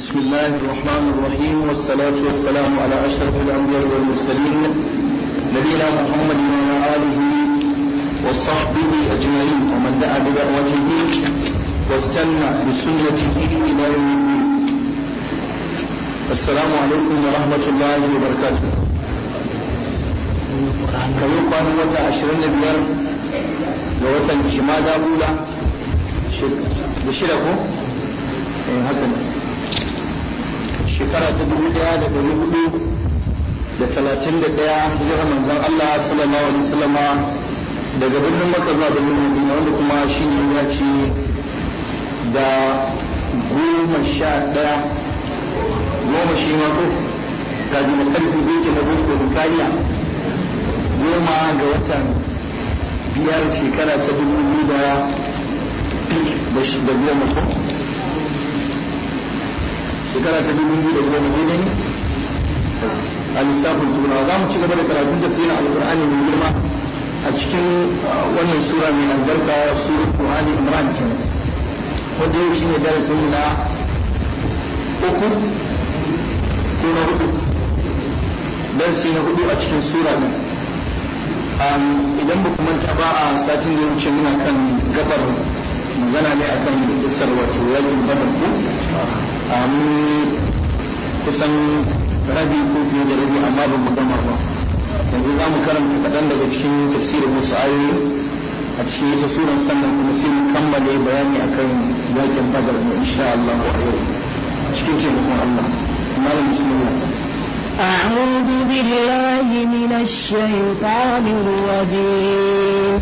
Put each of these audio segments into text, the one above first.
بسم الله الرحمن الرحيم والصلاة والسلام على أشرف الأنبياء والمرسلين نبينا محمد وعلى آله وصحبه أجمعين ومن دعا بدعوته واستنى بسنته إلى يوم الدين السلام عليكم ورحمة الله وبركاته kayo kwanan wata ashirin da biyar ga watan shimada ula da shida ko? eh haka ne shekara ta dubu daya da dari hudu da talatin da daya hijirar manzon Allah sallallahu alaihi wasallama daga birnin Makka zuwa birnin Madina wanda kuma shi ne ya ce da goma sha daya goma shi ma ko ga jima karfi zai ke na boko da kariya goma ga watan biyar shekara ta dubu biyu da da goma ko shekara ta dubu biyu da goma daidai ne a lissafin turawa za mu ci gaba da karatun tafsirin alkur'ani mai girma a cikin wannan sura mai albarka suratu ali imran kenan wanda yau shine darasin na uku ko na hudu darasi na hudu a cikin sura ne idan ba manta ba a satin da ya wuce muna kan gabar magana ne akan isar wato yakin badar ko kusan rabi ko fiye da rabi amma ba mu gama ba yanzu za mu karanta kaɗan daga cikin tafsirin wasu ayoyi a cikin ita suran sannan kuma sai mu kammale bayani akan yakin badar ne insha Allah a yau cikin taimakon Allah malam bismillah أعوذ بالله من الشيطان الرجيم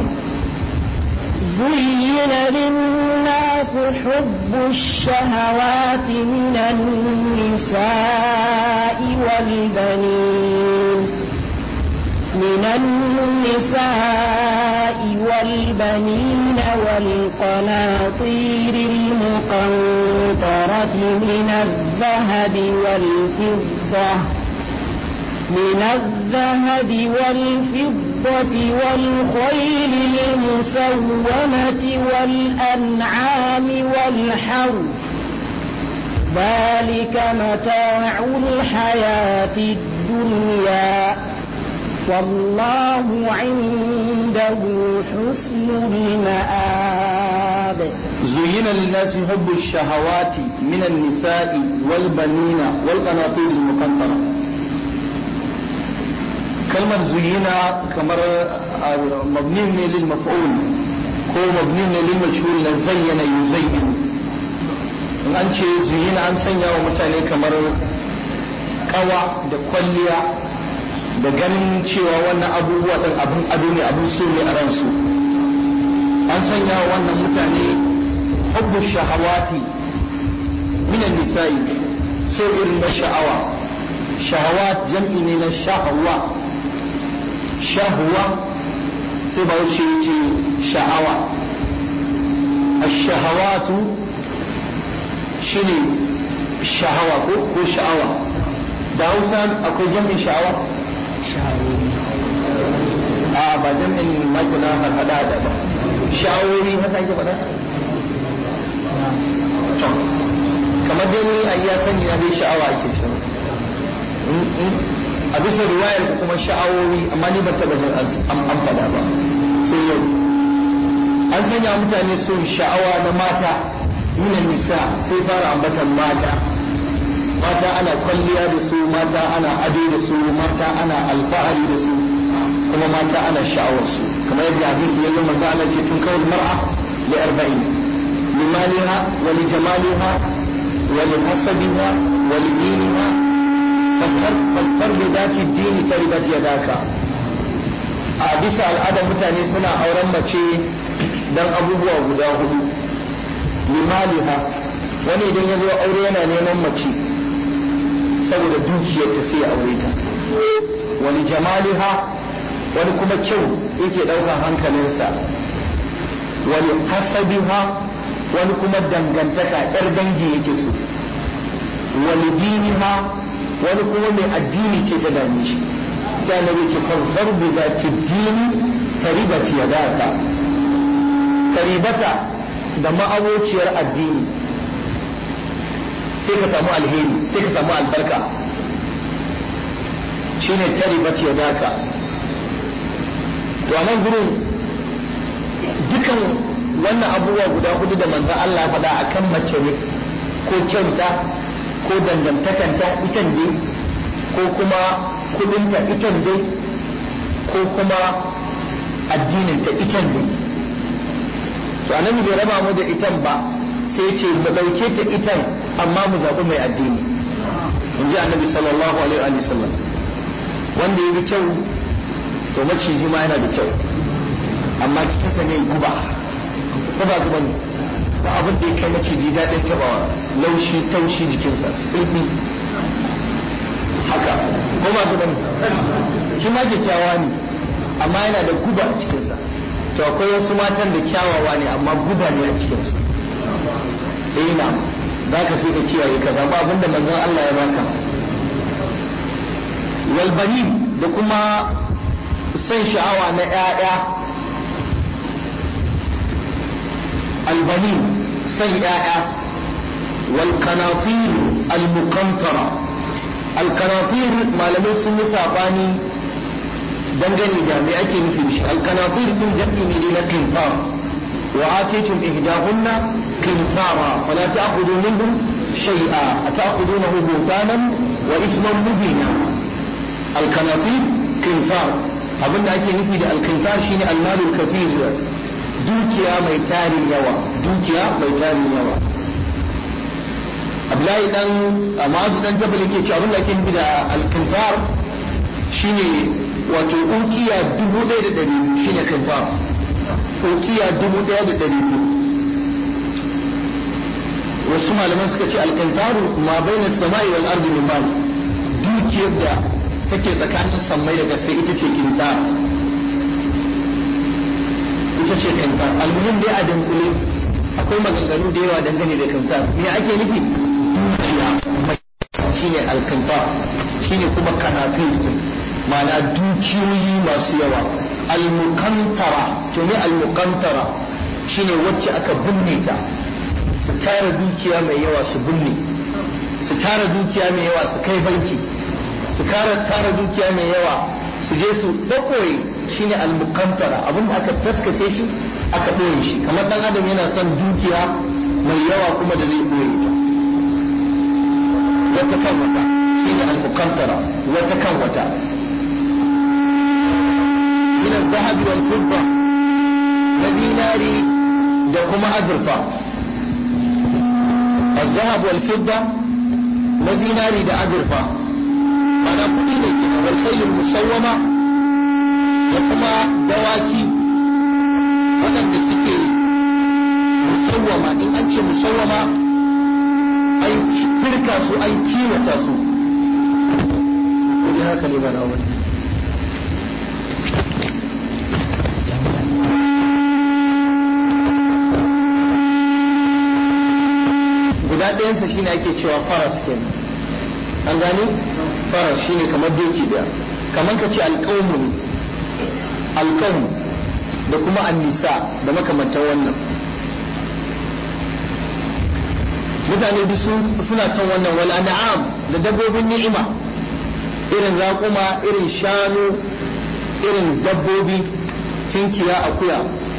زين للناس حب الشهوات من النساء والبنين من النساء والبنين والقناطير المقنطرة من الذهب والفضة من الذهب والفضة والخيل المسومة والأنعام والحرث ذلك متاع الحياة الدنيا والله عنده حسن المآب زين للناس حب الشهوات من النساء والبنين والقناطير المقنطرة كلمة زينة كمر مبني للمفعول ko mabni ne lil majhul la zayyana yuzayyin in an ce zuyina an sanya wa mutane kamar kawa da kwalliya da ganin cewa wannan abubuwa ɗin abin ado ne abin so ne a ransu an sanya wa wannan mutane hubbu shahawati minan nisa'i so irin na sha'awa shahawat jam'i ne na sha'awa shahwa sai ba wuce ce sha'awa ash-shahawatu shine shahawa ko ko sha'awa da hausa akwai jam'in sha'awa a ba jam'in makuna hada da ba sha'awoyi haka ake faɗa kamar dai ni a iya sani na dai sha'awa ake cewa a bisa riwayar kuma sha'awoyi amma ni ban taɓa jin an faɗa ba sai yau an sanya mutane son sha'awa na mata minan nisa sai fara ambatan mata mata ana kwalliya da su mata ana ado da su mata ana alfahari da su kuma mata ana sha'awar su kamar yadda hadisi ya zama za ana ce tun kawai mar'a li arba'in limaliha wa li jamaliha wa li hasabiha wa li diniha fakkar da daki dini ta ribat yadaka a bisa al'adar mutane suna auren mace dan abubuwa guda hudu limaliha wani idan ya zo aure yana neman mace saboda dukiyar ta sai aure ta wani jamaliha wani kuma kyau yake ɗaukar hankalinsa wani hasabiha wani kuma dangantaka yar dangi yake so wani diniha wani kuma mai addini ce ta dame shi sai annabi ce farfar bi za ta dini taribati ya daka taribata da ma'abociyar addini sai ka samu alheri sai ka samu albarka shine taribat yadaka to a nan gurin dukan wannan abubuwa guda hudu da manzan Allah faɗa a kan mace ne ko kyauta ko dangantakanta itan dai ko kuma kudinta itan dai ko kuma addininta itan dai to annabi bai raba mu da itan ba sai ce mu ɗauke ta itan amma mu zaɓi mai addini in ji annabi sallallahu alaihi wa sallam wanda ya bi kyau to maciji ma yana da kyau amma cikinsa ne guba ko ba guba ne ba abin da ya kai maciji daɗin tabawa laushi taushi jikinsa sulbi haka ko ba guba ne shi ma kyakkyawa ne amma yana da guba a cikinsa to akwai wasu matan da kyawawa ne amma guba ne a cikinsu eh na za ka sai ka kiyaye ka zaba abin da manzon Allah ya baka walbani da kuma son sha'awa na 'ya'ya albani son 'ya'ya والقناطير المقنطرة القناطير malamai sun yi sabani dangane da me ake nufi da shi alqanatir din jam'i ne na qintar wa atitum ihdahunna qintara fala ta'khudhu minhum shay'a ata'khudunahu buhtanan wa isman mubina alqanatir qintar abinda ake nufi da alqintar shine almalul kafir dukiya mai tarin yawa dukiya mai tarin yawa Abdullahi dan Amazu dan Jabal yake cewa abin da ake nufi da al-kintar shine wato ukiya dubu ɗaya da ɗari biyu shine kintar ukiya dubu ɗaya da ɗari biyu wasu malaman suka ce al-kintaru ma baina samai wal ardi min mal dukiyar da take tsakanin sammai da gaske ita ce kintar ita ce kintar almuhim dai a dunkule akwai maganganu da yawa dangane da kintar me ake nufi dukiya shine alkinta shine kuma kanafin ma'ana dukiyoyi masu yawa almukantara to ne almukantara shine wacce aka binne ta su tara dukiya mai yawa su binne su tara dukiya mai yawa su kai banki su kara tara dukiya mai yawa su je su ɗaɓɓoye shine almukantara abinda aka taskace shi aka ɓoye shi kamar ɗan adam yana son dukiya mai yawa kuma da zai ɓoye ta wata kan wata shi ne al-muqantara wata kan wata min al-dhahab wal fidda na dinari da kuma azurfa al-dhahab wal fidda na dinari da azurfa mana kudi ne ke wal khayl musawwama da kuma dawaki waɗanda suke musawwama in an ce musawwama an firka su an kiwata su kudi haka ne ba na wani guda ɗayansa shine ake cewa faras ke an gani faras shine kamar doki daya kamar ka ce alƙawmu ne alƙawmu da kuma annisa da makamantar wannan mutane duk suna son wannan wal an'am da dabbobin ni'ima irin raƙuma irin shanu irin dabbobi tinkiya akuya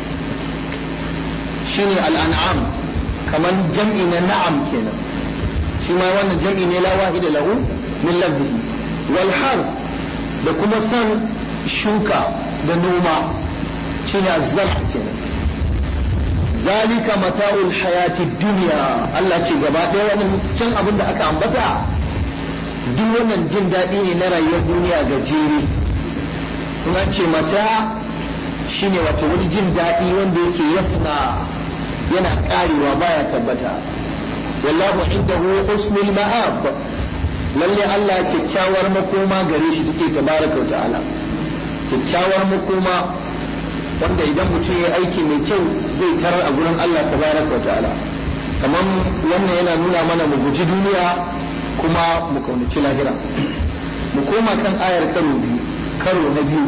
shine al an'am kamar jam'i na na'am kenan shi ma wannan jam'i ne la wahida lahu min lafzihi wal har da kuma son shuka da noma shine azzal kenan zalika mata'ul hayati dunya Allah ce gaba ɗaya wannan can abin da aka ambata duk wannan jin daɗi ne na rayuwar duniya gajere kuma ce mata shine wato wani jin daɗi wanda yake yafna yana ƙarewa baya tabbata wallahu indahu husnul ma'ab lalle Allah kyakkyawar makoma gare shi take tabaraka wa ta'ala kyakkyawar makoma wanda idan mutum ya aiki mai kyau zai tarar a gurin Allah tabaraka wa ta'ala kamar wannan yana nuna mana mu guji duniya kuma mu kaunaci lahira mu koma kan ayar karo biyu karo na biyu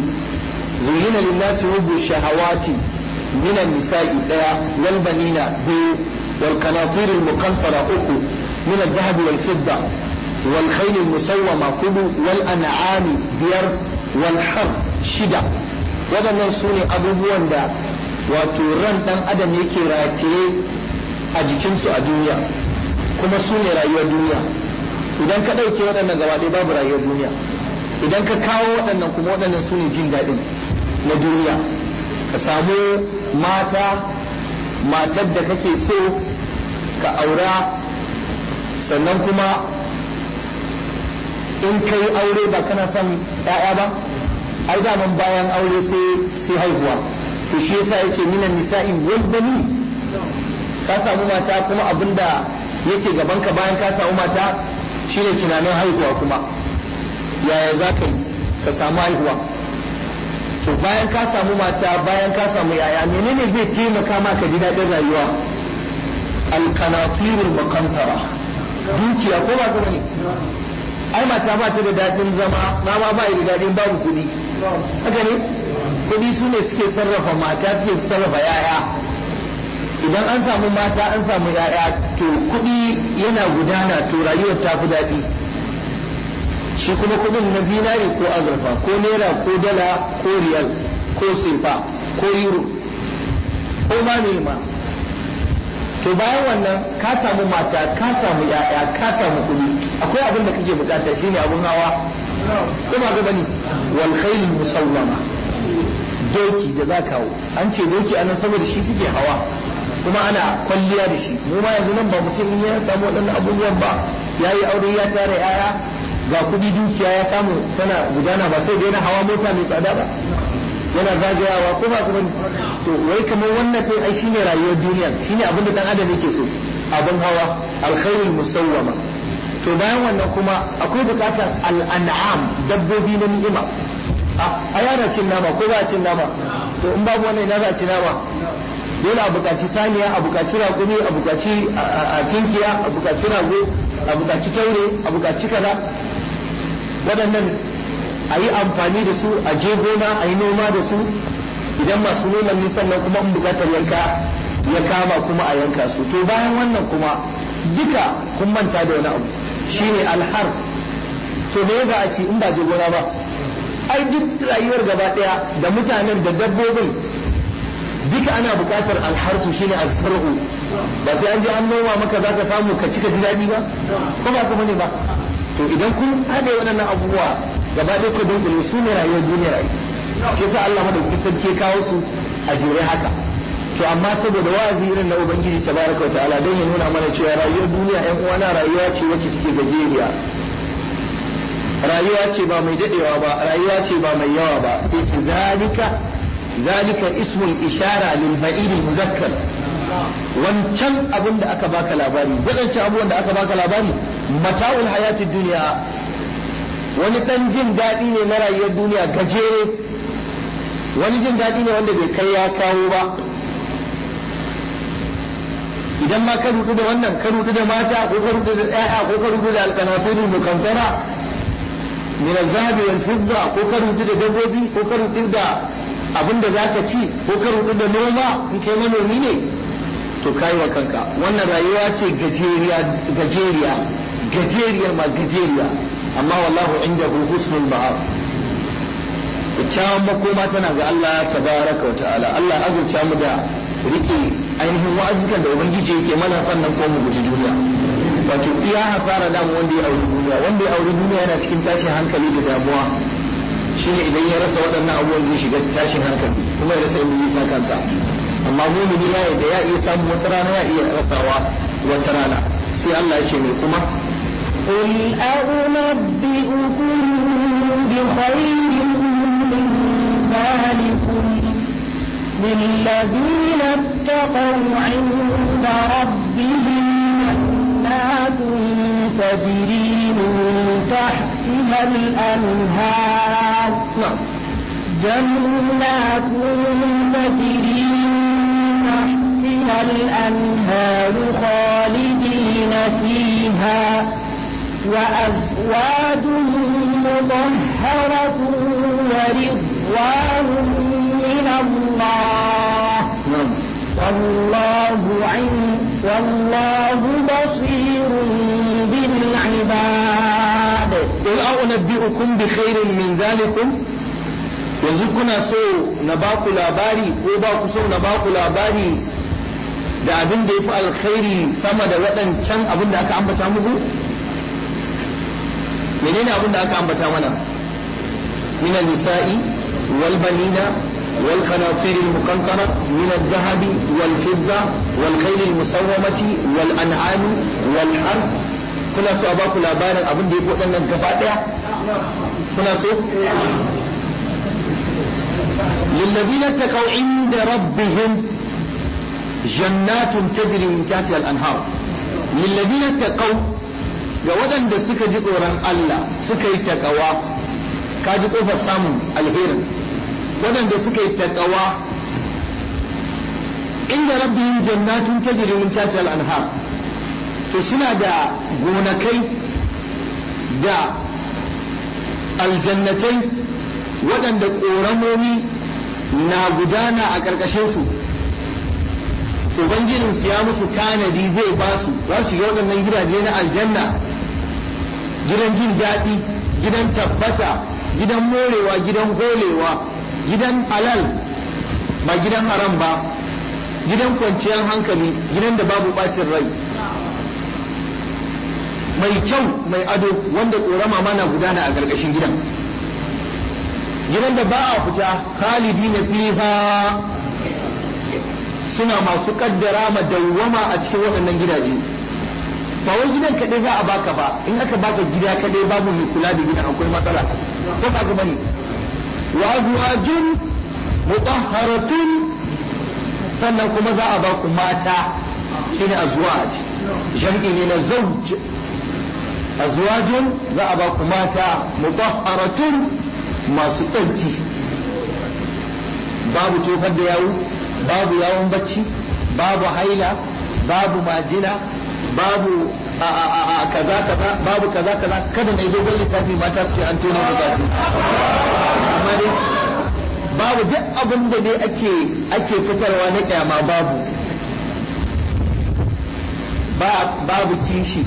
zuyyina linnasi hubbu shahawati min an-nisa'i daya wal banina biyu wal qanatir al muqantara uku min al dhahab wal fidda wal khayl al musawwama kudu wal an'ami biyar wal harf shida waɗannan su ne abubuwan da wato ran ɗan adam yake rataye a jikinsu a duniya kuma su ne rayuwar duniya idan ka ɗauke waɗannan gaba ɗaya babu rayuwar duniya idan ka kawo waɗannan kuma waɗannan su ne jin daɗin na duniya ka samu mata matar da kake so ka aura sannan kuma in ka yi aure ba kana son ‘ya'ya ba ai daman bayan aure sai haihuwa to shi yasa yace minan nisa'i wal bani ka samu mata kuma abinda yake gaban ka bayan ka samu mata shine tunanin haihuwa kuma yaya za ka yi ka samu haihuwa to bayan ka samu mata bayan ka samu yaya menene zai taimaka ma ka ji daɗin rayuwa alqanatirul muqantara dukiya ko ba ne ai mata ba ta da daɗin zama na ma ba da daɗin babu kuɗi haka ne kuɗi su ne suke sarrafa mata suke sarrafa yaya idan an samu mata an samu yaya to kuɗi yana gudana to rayuwar ta fi daɗi shi kuma kuɗin na zinari ko azurfa ko naira ko dala ko riyal ko sefa ko euro ko ma ne ma to bayan wannan ka samu mata ka samu yaya ka samu kuɗi akwai abin da kake bukata shine abun hawa ko ba ga bane wal khayl musawwama doki da za kawo an ce doki anan saboda shi suke hawa kuma ana kwalliya da shi mu ma yanzu nan ba mutum in ya samu waɗannan abubuwan ba yayi aure ya tara yaya ga kuɗi dukiya ya samu tana gudana ba sai da yana hawa mota mai tsada ba yana zagayawa ko ba kuma to wai kamar wannan kai ai shine rayuwar duniya shine abin da dan adam yake so abin hawa alkhairul musawwama to bayan wannan kuma akwai bukatar al'an'am dabbobi na ni'ima a yana cin nama ko ba cin nama to in babu wannan ina za a ci nama dole a bukaci saniya a bukaci raƙumi a bukaci a tinkiya a bukaci rago a bukaci taure a bukaci kaza waɗannan a yi amfani da su a je gona a yi noma da su idan masu noman ne sannan kuma in bukatar yanka ya kama kuma a yanka su to bayan wannan kuma duka kun manta da wani abu shine alhar to me za a ci in ba je gona ba ai duk rayuwar gaba daya da mutanen da dabbobin duka ana bukatar alharsu shine alfar'u ba sai an je an noma maka zaka samu ka cika ji daɗi ba ko ba kuma ne ba to idan kun haɗe waɗannan abubuwa gaba ɗaya ku dunkule su ne rayuwar duniya rayu ke sa Allah madaukakin sarki kawo su a jere haka to amma saboda wa'azi irin na ubangiji tabaraka wa ta'ala dan ya nuna mana cewa rayuwar duniya ƴan uwana rayuwa ce wacce take gajeriya rayuwa ce ba mai dadewa ba rayuwa ce ba mai yawa ba sai ce zalika zalika ismul ishara lil ba'id al muzakkar wancan abin da aka baka labari wadancan abubuwan da aka baka labari mata'ul hayatid duniya wani dan jin daɗi ne na rayuwar duniya gajere wani jin daɗi ne wanda bai kai ya kawo ba idan ma ka rudu da wannan ka rudu da mata ko ka rudu da ƴaƴa ko ka rudu da alqanatirul mukantara min az-zahabi wal fidda ko ka rudu da dabbobi ko ka rudu da abin da zaka ci ko ka rudu da noma in kai manomi ne to kai wa kanka wannan rayuwa ce gajeriya gajeriya gajeriyar ma gajeriya amma wallahu indahu husnul ma'ab kyakkyawan makoma tana ga Allah tabaraka wa ta'ala Allah azurta mu da rike ainihin wa'azukan da ubangiji yake mana sannan ko mu guji duniya wato iya hasara da wanda ya auri duniya wanda ya auri duniya yana cikin tashin hankali da damuwa shine idan ya rasa waɗannan abubuwan zai shiga tashin hankali kuma ya rasa inda zai sa kansa amma mumini ya da ya iya samu wata rana ya iya rasawa wata rana sai Allah ya ce mai kuma قل أنبئكم بخير من ذلكم للذين اتقوا عند ربهم جنات تجري من تحتها الأنهار na'am جنات تجري من تحتها الأنهار خالدين فيها وأزواج مطهرة ورضوان من الله na'am والله عند والله بصير بالعباد قل أنبئكم بخير من ذلكم yanzu kuna so na ba ku labari ko ba ku so na ba ku labari da abin da ya fi alkhairi sama da waɗancan abin da aka ambata muku menene abin da aka ambata mana min nisa'i wal banina wal qanatir al muqantara min al dhahab wal fidda wal khayl al musawwamati wal an'am wal harth kuna so a ba ku labarin abin da ya fi waɗannan gaba ɗaya kuna so للذين اتقوا عند ربهم جنات تجري من تحتها الانهار للذين اتقوا ga waɗanda suka ji tsoron Allah suka yi takawa ka ji ƙofar samun alherin waɗanda suka yi takawa inda rabbihim jannatun tajri min tahtiha al-anhar to suna da gonakai da aljannatai waɗanda ƙoramomi na gudana a ƙarƙashinsu ubangijinsu ya musu tanadi zai ba su za su shiga waɗannan gidaje na aljanna gidan jin daɗi gidan tabbata gidan morewa gidan golewa gidan halal ba gidan haram ba gidan kwanciyar hankali gidan da babu ɓacin rai mai kyau mai ado wanda ƙorama mana gudana a ƙarƙashin gidan gidan da ba a fita khalidi na fiha suna masu kaddara ma dawwama a cikin waɗannan gidaje ba wai gidan kaɗai za a baka ba in aka baka gida kaɗai babu mai kula da gidan akwai matsala ko ba gaba ne wa azwajun mutahharatun sannan kuma za a baku mata shine azwaj jam'i ne na zawj azwajun za a baku mata mutahharatun masu tsarki babu tofar da yawu babu yawon bacci babu haila babu majina babu a kaza kaza babu kaza kaza kada na dogon lissafi mata su ce an tona bukatu amma dai babu duk abin da dai ake ake fitarwa na kyama babu babu kishi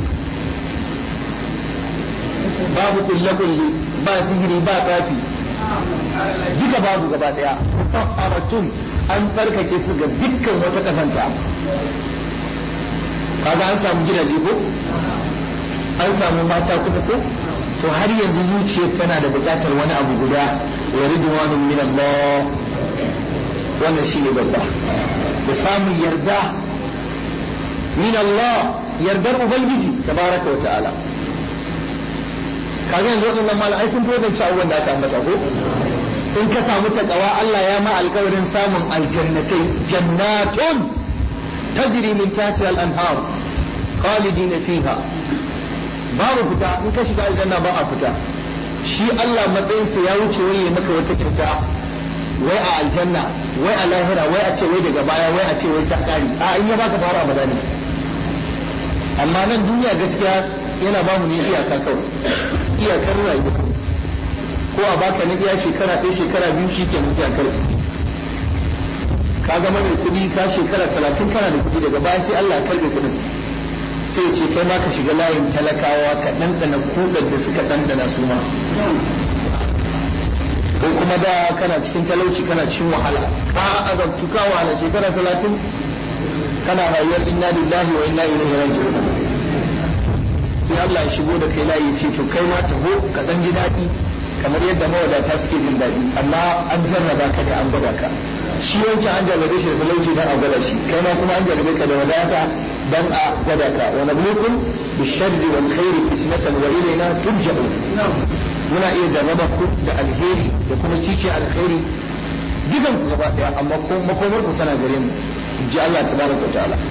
babu kulle-kulle ba sihiri ba tsafi duka babu gaba daya taharatun an tsarkake su ga dukkan wata kasanta kaga an samu gidaje ko an samu mata kuma ko to har yanzu zuciyar tana da bukatar wani abu guda wa ridwanun min Allah wannan shine babba da samun yarda min Allah yardar ubangiji tabaraka wa ta'ala kaga yanzu waɗannan malamai sun fi wadanci abubuwan da aka ambata ko in ka samu takawa Allah ya ma alkawarin samun aljannatai jannatun tajri min tahti al-anhar khalidina fiha babu fita in ka shiga aljanna ba a fita shi Allah matsayinsa ya wuce wai ya maka wata kyauta wai a aljanna wai a lahira wai a ce wai daga baya wai a ce wai ta kari a in ya baka fara abada ne amma nan duniya gaskiya yana ba mu ne iyaka kawai iyakar rayuwa ko a baka na iya shekara ɗaya shekara biyu shi ke musu iyakar ka zama mai kuɗi ka shekara talatin kana da kuɗi daga baya sai Allah ya karbe kuɗin sai ya ce kai ma ka shiga layin talakawa ka ɗanɗana kuɗar da suka ɗanɗana su ma ko kuma da kana cikin talauci kana cikin wahala ka azabtu ka wahala shekara talatin kana rayuwar inna lillahi wa inna ilaihi raji'un sai Allah ya shigo da kai layi ce to kai ma taho ka dan ji daɗi kamar yadda mawadata suke jin daɗi amma an jarraba ka ne an gwada ka shi wancan an jarrabe shi da talauci dan a gwada shi kai ma kuma an jarrabe ka da wadata dan a gwada ka wa nablukum bisharri wal khairi fitnatan wa ilayna turja'un muna iya jarraba ku da alheri da kuma cice alkhairi dukan ku gaba daya amma makomar ku tana gare mu ji Allah tabaraka wa ta'ala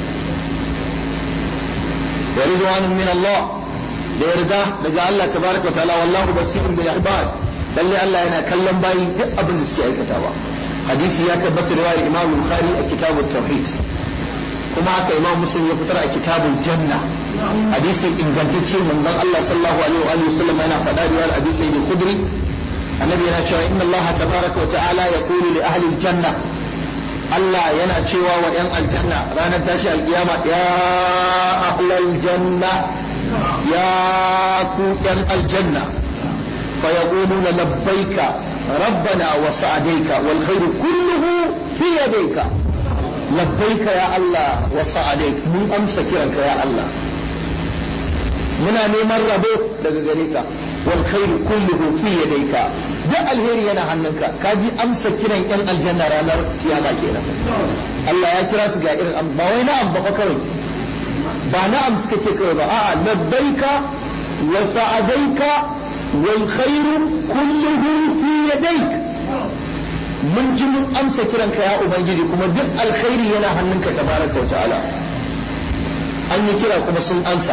wa ridwanun min Allah da yarda daga Allah tabaraka wa ta'ala wallahu basirun bil ibad lalle Allah yana kallon bayi duk abin da suke aikatawa hadisi ya tabbata riwayar Imam Bukhari a kitabut tauhid kuma haka Imam Muslim ya fitar a kitabul janna hadisi ingantacce manzon Allah sallallahu alaihi wa alihi wasallam yana faɗa riwayar Abi Sa'id al-Khudri annabi yana cewa inna Allah tabaraka wa ta'ala yaqulu li ahli al-janna Allah yana cewa wa 'yan aljanna ranar tashi alkiyama ya ahlal janna ya ku 'yan aljanna fa yaquluna labbaika rabbana wa sa'adaika wal khairu kulluhu fi yadayka labbaika ya Allah wa sa'adaik mun amsa kiranka ya Allah muna neman rabo daga gare ka wal khairu kulluhu fi yadayka duk alheri yana hannunka ka ji amsa kiran yan aljanna ranar kiyama kenan Allah ya kira su ga irin ba wai na'am ba kawai ba na'am suka ce kawai ba a'a labbaika wa sa'adaika wal khairu kulluhu fi yadayk mun ji mun amsa kiranka ya ubangiji kuma duk alkhairi yana hannunka tabaraka wa ta'ala an yi kira kuma sun amsa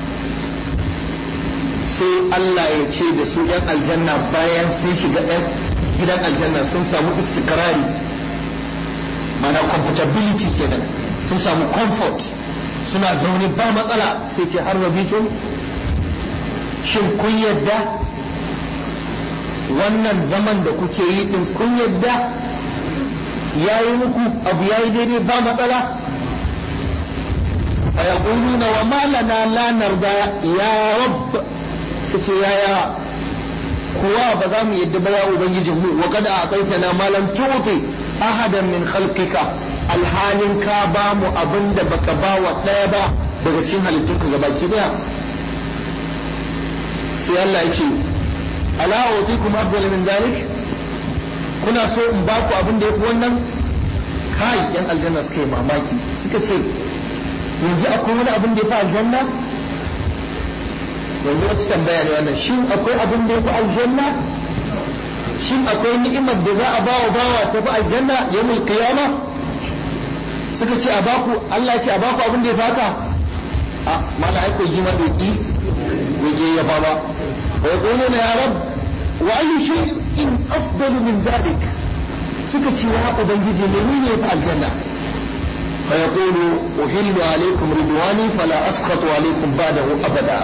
sai Allah ya ce da su ‘yan aljanna bayan sun shiga gidan aljanna sun samu istikrari mana comfortability kenan sun samu comfort suna zaune ba matsala sai ce har rabitun shin kun yadda wannan zaman da kuke yi din kun yadda ya yi muku abu ya yi daidai ba matsala a yaƙuluna wa malana lanar da ya rabb ta ce yaya kuwa ba za mu yadda ba ya ubangijin mu wa kada a tsaita na malam tuti ahadan min khalqika alhalin ka ba mu abin da baka ba wa ɗaya ba daga cikin halittunka ga baki daya sai Allah ya ce ala utikum afdal min dalik kuna so in ba ku abin da yafi wannan kai yan aljanna suka yi mamaki suka ce yanzu akwai wani abin da yafi aljanna yanzu wata tambaya ne wannan shin akwai abin da ya fi aljanna shin akwai ni'imar da za a ba wa bawa ta fi aljanna yawmul qiyama suka ce a baku Allah ya ce a baku abin da ya faka a mala ai koyi ma doki waje ya fa ba wa yaquluna ya rab wa ayyu shay'in afdalu min dhalik suka ce ya ubangiji menene ya fi aljanna فيقول أحل عليكم رضواني فلا أسخط عليكم بعده أبدا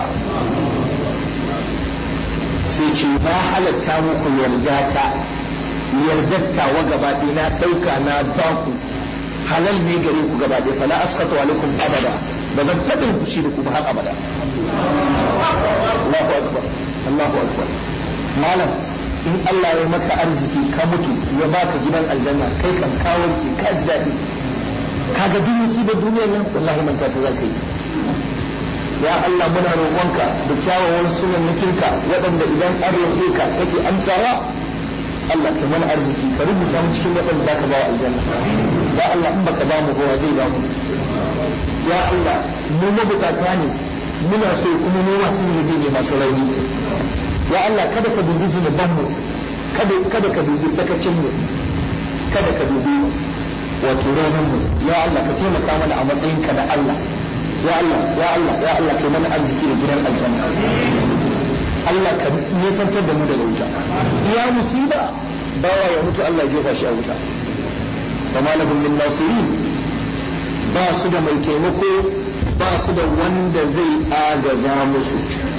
sai ce na halatta muku yarda yardatta wa gabaɗe na ɗauka na baku halal ne gare ku gabaɗe fala askatu alaikum abada ba zan taɓa yin fushi da ku ba har abada Allahu akbar Allahu akbar malam in Allah ya maka arziki ka mutu ya baka gidan aljanna kai kan kawarki ka ji daɗi kaga duk musibar duniyar nan wallahi manta ta zaka yi ya Allah muna roƙonka da kyawawan sunan nikinka waɗanda idan an roƙe ka kake amsawa Allah ka mana arziki ka rubuta mu cikin waɗanda zaka ba wa aljanna ya Allah in baka ba mu kowa zai ba mu ya Allah mu mabukata ne muna so kuma mu masu zunubi ne masu rauni ya Allah kada ka dubi zunuban mu kada kada ka dubi sakacin mu kada ka dubi wato raunin mu ya Allah ka taimaka mana a matsayin ka da Allah ya Allah ya Allah ya Allah kai mana arziki da gidan aljanna Allah ka nisantar da mu daga wuta ya musiba bawa ya mutu Allah ya jefa shi a wuta wa malahum min nasirin ba su da mai taimako ba su da wanda zai agaza musu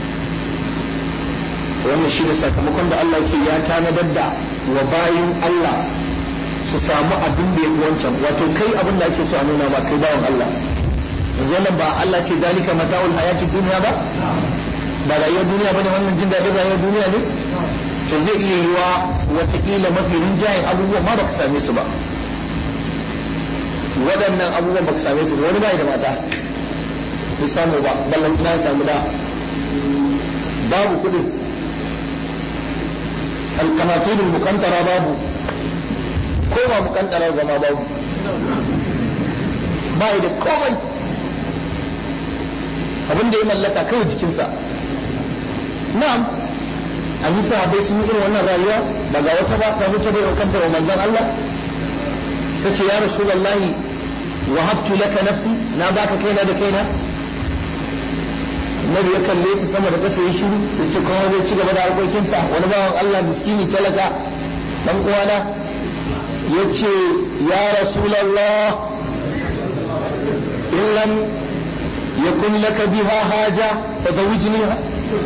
wannan shi da sakamakon da Allah ce ya tanadar da wa bayin Allah su samu abin da ya fi wancan wato kai abin da ake so a nuna ba kai bawan Allah yanzu nan ba Allah ce dalika mata'ul hayati duniya ba ba rayuwar duniya bane wannan jin daɗin rayuwar duniya ne to zai iya yiwa watakila mafi rinjayen abubuwan ma baka same su ba waɗannan abubuwan baka same su ba wani bai da mata bai samu ba ballan ina samu da babu kuɗin alkamatin mukantara babu ko ba mukantarar ba ma babu ba da komai abin da ya mallaka kawai jikinsa na'am an yi sahabai sun yi irin wannan rayuwa ba ga wata ba ta mutu bai kanta wa manzon Allah ta ce ya rasulullahi wahabtu laka nafsi na baka kaina da kaina Nabi ya kalle ta sama da kasa ya shiru ya ce kuma zai ci gaba da harkokinsa wani bawan Allah miskini talaka dan uwana ya ce ya rasulallah in lam yakun laka biha haja fa zawijniha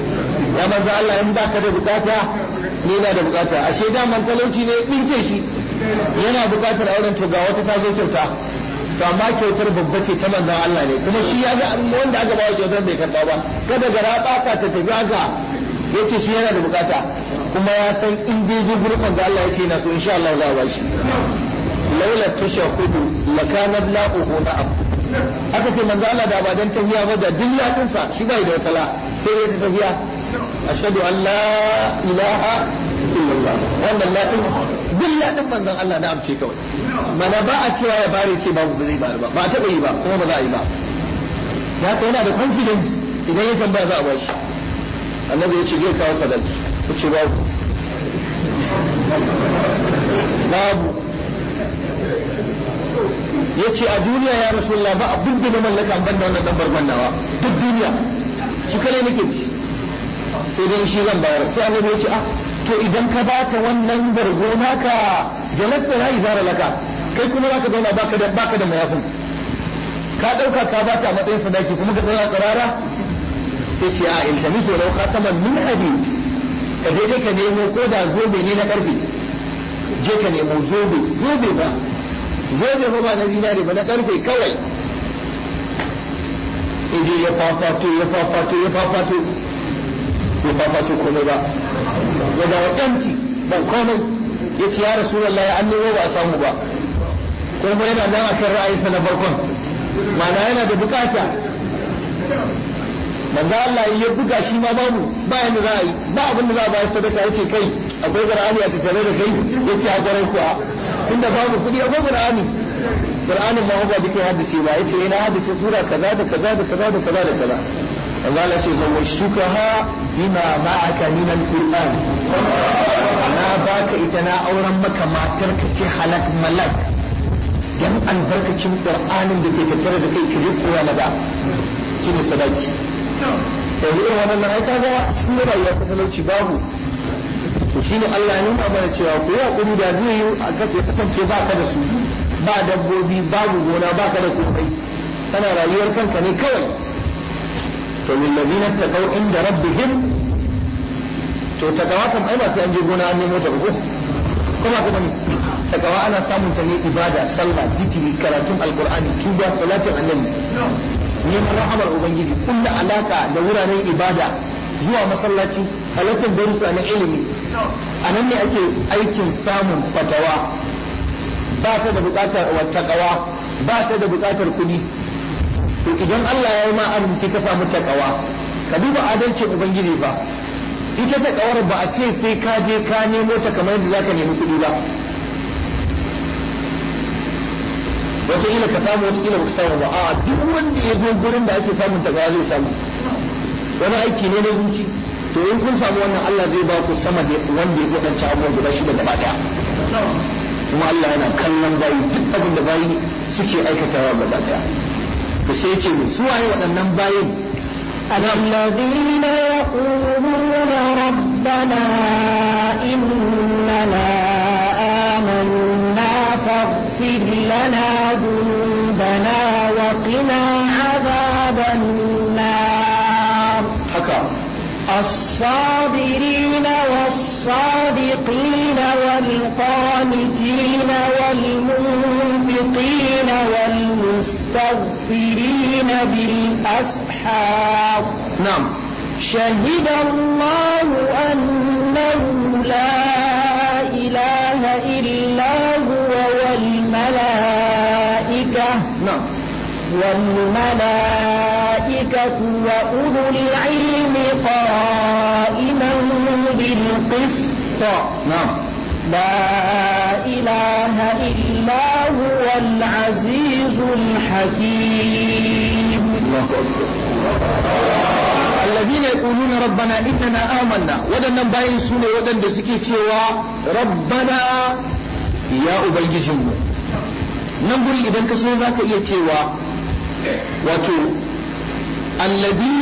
ya manzo Allah in baka da bukata ni na da bukata ashe da man talauci ne dinke shi yana buƙatar auren to ga wata ta zo kyauta to amma kyautar babba ce ta manzon Allah ne kuma shi ya ga wanda aka bawa kyautar bai karɓa ba kada gara ɓata ta tafi haka ya ce shi yana da bukata kuma ya san in je je gurin manzon Allah ya ce na so insha Allah za a bashi laula tashahudu lakana la'uhu na'am aka ce manzo Allah da ba dan tafiya ba da duk yakinsa shi bai da wata sai dai ta tafiya ashhadu an la ilaha illallah wannan la din duk ladin manzon Allah da amce kawai mana ba a cewa ya bare ce babu ba zai bare ba ba a taba yi ba kuma ba za a yi ba da haka yana da confidence idan ya tambaya za a ba shi annabi ya ce zai kawo sadaki ya ce babu babu ya ce a duniya ya rasulullah ba abin da na mallaka an banda wannan dambar bannawa duk duniya shi kare nake ci sai dai shi zan bayar sai annabi ya ce ah to idan ka bata wannan bargo naka jalatta na izara laka kai kuma zaka zauna baka da baka da mayafin ka dauka ka bata a matsayin sadaki kuma ka zauna tsirara sai ce a iltamisu law khataman min hadid ka je ka nemo ko da zobe ne na karfe je ka nemo zobe zobe ba zobe ba ba na zinare ba na karfe kawai ije ya fafato ya fafato ya fafato ya fafato komai ba ya dawo empty ban komai ya ce ya rasulullahi an nemo ba a samu ba kuma yana nan akan ra'ayinsa na farkon ma'ana yana da bukata manzo Allah ya buga shi ma babu ba yanda za a yi ba abin da za a bayar sadaka yace kai akwai qur'ani a tattare da kai yace a gare kuwa inda babu kudi akwai qur'ani qur'anin ma ba duka haddace ba yace ina haddace sura kaza da kaza da kaza da kaza da kaza Allah ya ce zawashtukaha bima ma'aka min al-qur'an na baka ita na auren maka matar ka ce halak malak dan albarkacin qur'anin da ke tattare da kai ki koya na da shine sadaki yanzu irin wannan ai kaga sun yi rayuwa ta talauci babu to shine Allah ya nuna mana cewa ku yi hakuri da zai yi a ya kasance ba ka da su ba dabbobi babu gona ba ka da komai kana rayuwar kanka ne kawai to lil ladina taqaw inda rabbihim to takawa kam ai ba sai an je gona an nemo ta ko kuma kuma ne takawa ana samun ta ne ibada sallah zikiri karatun alqur'ani tuba salatin annabi neman rahamar ubangiji kulla alaka da wuraren ibada zuwa masallaci halartar darussa na ilimi a nan ne ake aikin samun fatawa ba ta da bukatar wattaqawa ba ta da bukatar kuɗi to idan Allah ya yi ma arziki ka samu takawa ka duba adalcin ubangiji ba ita takawar ba a ce sai ka je ka nemo ta kamar yadda zaka nemi kuɗi ba wataƙila ka samu wataƙila baka samu ba a duk wanda ya zo gurin da ake samun takawa zai samu wani aiki ne na zuci to in kun samu wannan Allah zai ba ku sama da wanda ya waɗance abubuwan guda shida gaba ɗaya kuma Allah yana kallon bayi duk abin da bayi suke aikatawa gaba ɗaya to sai ce mu su waye waɗannan bayin الذين يقولون ربنا إننا آمنا فاغفر لنا ذنوبنا وقنا عذاب النار haka الصابرين والصادقين والقانتين والمنفقين والمستغفرين بالأسحار na'am شهد الله أنه لا إله إلا هو والملائكة na'am والملائكة وأولو العلم قائما بالقسط na'am لا إله إلا هو العزيز الحكيم الله أكبر الذين يقولون ربنا إننا آمنا ودنا باين سوني ودن دسكي تيوا ربنا يا أبيجم نقول إذا كسو ذاك إيه تيوا وتو الذين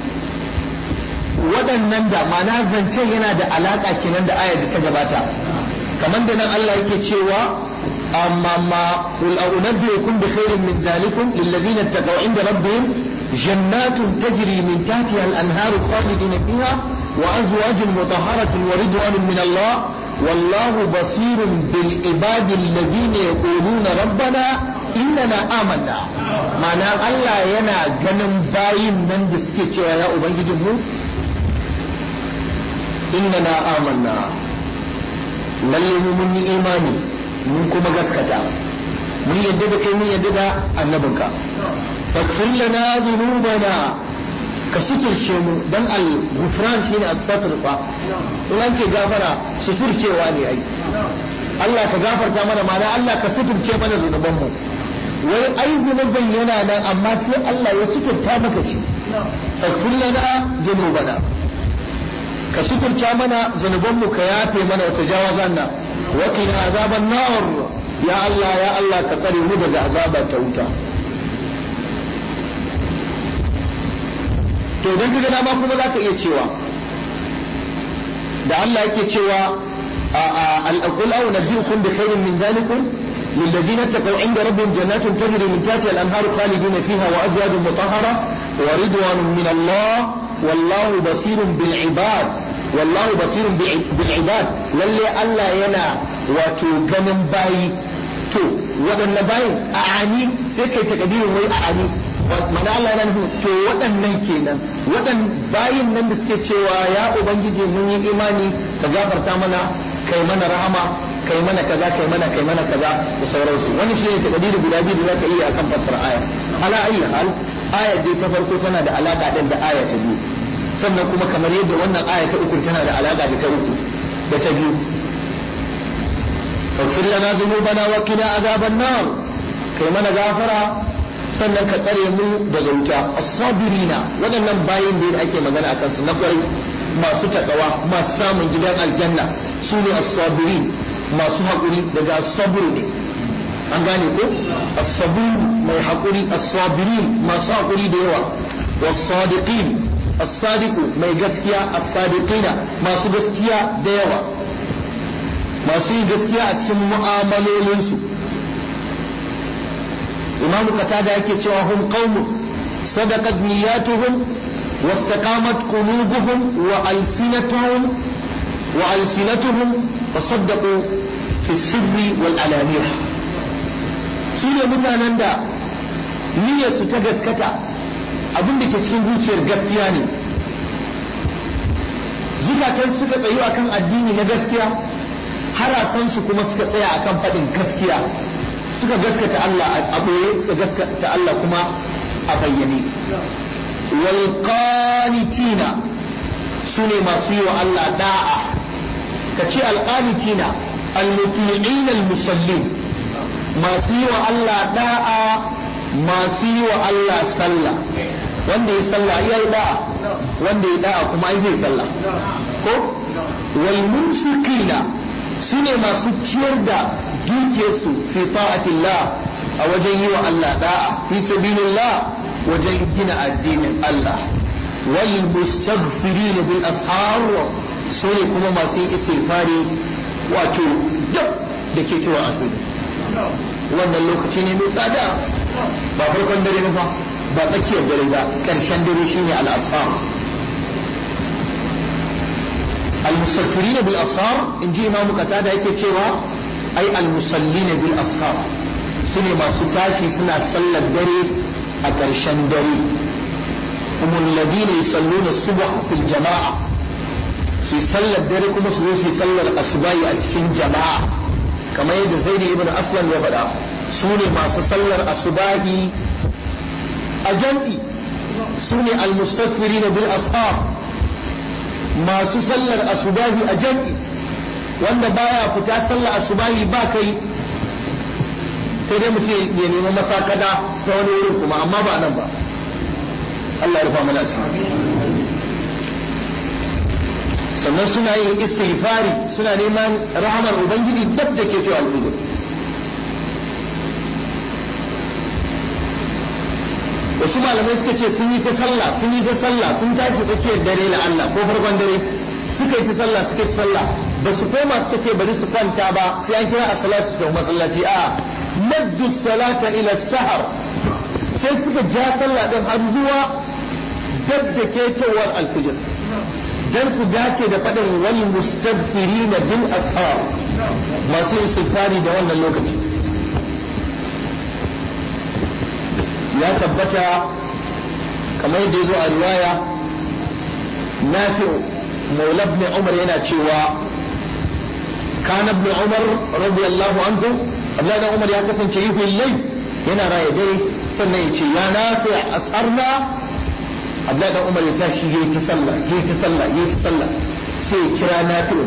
waɗannan da mana zancen yana da alaƙa kenan da ayar da ta gabata kamar da nan Allah yake cewa amma ma qul a'unabbiukum bi khairin min zalikum lil ladina taqaw inda rabbihim jannatun tajri min tahtiha al anhar khalidin fiha wa azwajun mutahharatun wa ridwanun min Allah wallahu basirun bil ibadi alladhina yaquluna rabbana innana amanna ma'ana Allah yana ganin bayin nan da suke cewa ya ubangijin mu innana amanna lalle mu mun yi imani mun kuma gaskata mun yadda da kai mun yadda da annabinka faghfir lana dhunubana ka suturce mu dan al-ghufran shine al-satr fa in an ce gafara suturcewa ne ai Allah ka gafarta mana mana Allah ka suturce mana zunuban mu wai ai zunubin yana nan amma sai Allah ya suturta maka shi faghfir lana dhunubana ka suturta mana zunuban mu ka yafe mana wata jawazanna wa qina azaban nar ya Allah ya Allah ka tsare mu daga azabar ta wuta to idan ka ga dama kuma za ka iya cewa da Allah yake cewa al-aqul aw nabiyukum bi khairin min zalikum للذين اتقوا عند ربهم جنات تجري من تحتها الانهار خالدين فيها وازواج مطهره ورضوان من الله والله بصير بالعباد والله بصير بالعباد للي الله ينا واتو غنم باي تو ودن باي اعاني سيكي تكبير وي اعاني mana Allah nan to waɗannan kenan waɗan bayin nan da suke cewa ya ubangiji mun yi imani ka gafarta mana kai mana rahama kai mana kaza kai mana kai mana kaza da sauransu wani shi ne takadiri guda biyu da zaka iya akan fassara aya ala ayi hal aya dai ta farko tana da alaka din da aya ta biyu sannan kuma kamar yadda wannan aya ta uku tana da alaka da ta uku da ta biyu فاغفر لنا ذنوبنا وقنا عذاب النار kai mana gafara sannan ka tsare mu daga wuta as-sabirina waɗannan bayin da ake magana akan su na kwarai masu takawa masu samun gidan aljanna su ne as-sabirin masu haƙuri daga as-sabr ne an gane ko as-sabir mai haƙuri as-sabirin masu haƙuri da yawa was-sadiqin as-sadiqu mai gaskiya as-sadiqina masu gaskiya da yawa masu yi gaskiya a cikin mu'amalolinsu imamu qatada yake cewa hum qaumun sadaqat niyyatuhum واستقامت قلوبهم وألسنتهم وألسنتهم فصدقوا في السر والعلانية سورة mutanen da niyyarsu ta gaskata abin da ke cikin zuciyar gaskiya ne zukatan suka tsayu akan addini na gaskiya harasansu kuma suka tsaya akan faɗin gaskiya suka gaskata Allah a ɓoye suka gaskata Allah kuma a bayyane wal qanitina sune masu yi wa Allah da'a ka ce al qanitina al muti'in al musallin masu yi wa Allah da'a masu yi wa Allah sallah wanda ya sallah ya yi da'a wanda ya da'a kuma ai zai sallah ko wal munfiqina sune masu ciyar da dukiyarsu fi ta'atillah a wajen yi wa Allah da'a fi sabilillah wajen gina addinin Allah wal mustaghfirin bil ashar sune kuma masu yin istighfari wato duk da ke kewa a wannan lokaci ne mai tsada ba farkon dare ba ba tsakiyar dare ba ƙarshen dare shine al ashar المستغفرين بالأسهار إن جي إمام قتادة yake cewa ai almusallina bil ashar sune masu tashi suna sallar dare a ƙarshen dare humul ladina yusalluna subh fil jama'a su sallar dare kuma su zo su sallar asubahi a cikin jama'a kamar yadda zaid ibn aslam ya faɗa su ne masu sallar asubahi a jam'i su ne almustaghfirina bil ashar masu sallar asubahi a jam'i wanda baya fita sallar asubahi ba kai sai dai mutum ya nemi masakada ta wani wurin kuma amma ba nan ba Allah ya rufa mana asiri sannan suna yin istighfari suna neman rahamar ubangiji dab da ke cewa al'udur wasu malamai suka ce sun yi ta sallah sun yi ta sallah sun tashi tsakiyar dare la Allah ko farkon dare suka yi ta sallah suka yi sallah ba su koma suka ce bari su kwanta ba sai an kira a salatu su masallaci a maddu salata ila sahar sai suka ja sallah din har zuwa dab da ketowar alfijir dan su dace da faɗin wal mustaghfirina bil ashar masu istighfari da wannan lokaci ya tabbata kamar yadda ya zo a riwaya nafi'u maula ibn umar yana cewa kana ibn umar radiyallahu anhu abdullahi dan umar ya kasance yi lai yana raya dare sannan ya ce ya nafi asarna abdullahi dan umar ya tashi yayi ta sallah yayi ta sallah yayi ta sallah sai ya kira nafi'u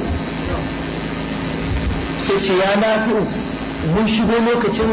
sai ce ya nafi'u mun shigo lokacin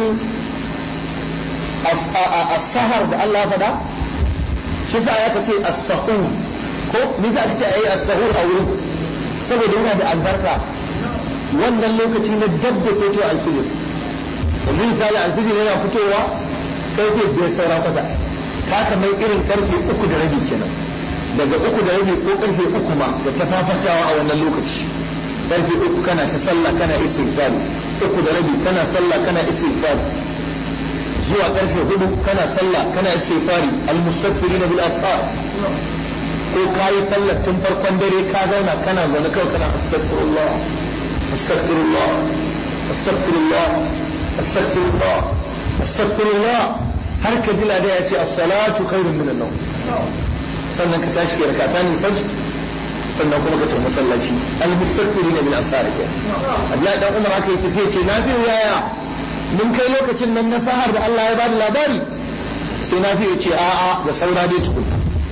as-sahar da Allah ya faɗa shi sa ya ce as-sahur ko ni za ka ce ayi as-sahur a wurin saboda yana da albarka wannan lokaci na dab da fito alfijir yanzu misali alfijir yana fitowa karfe biyar saura kwata ka kamar irin karfe uku da rabi kenan daga uku da rabi ko karfe uku ma da ta fafatawa a wannan lokaci karfe uku kana ta sallah kana istighfar uku da rabi kana sallah kana istighfar zuwa karfe hudu kana sallah kana istighfari almustaghfirina bil ashar ko kayi sallar tun farkon dare ka zauna kana zaune kawai kana astaghfirullah astaghfirullah astaghfirullah astaghfirullah astaghfirullah har ka ji lada ya ce as-salatu khairun min an-nawm sannan ka tashi kai rakatan fajr sannan kuma ka tafi masallaci al-mustaghfirina bil ashar ke Abdullahi dan Umar haka yake sai ce na fi yaya mun kai lokacin nan na sahar da Allah ya bada labari sai na fi ce a'a da saura dai tukunna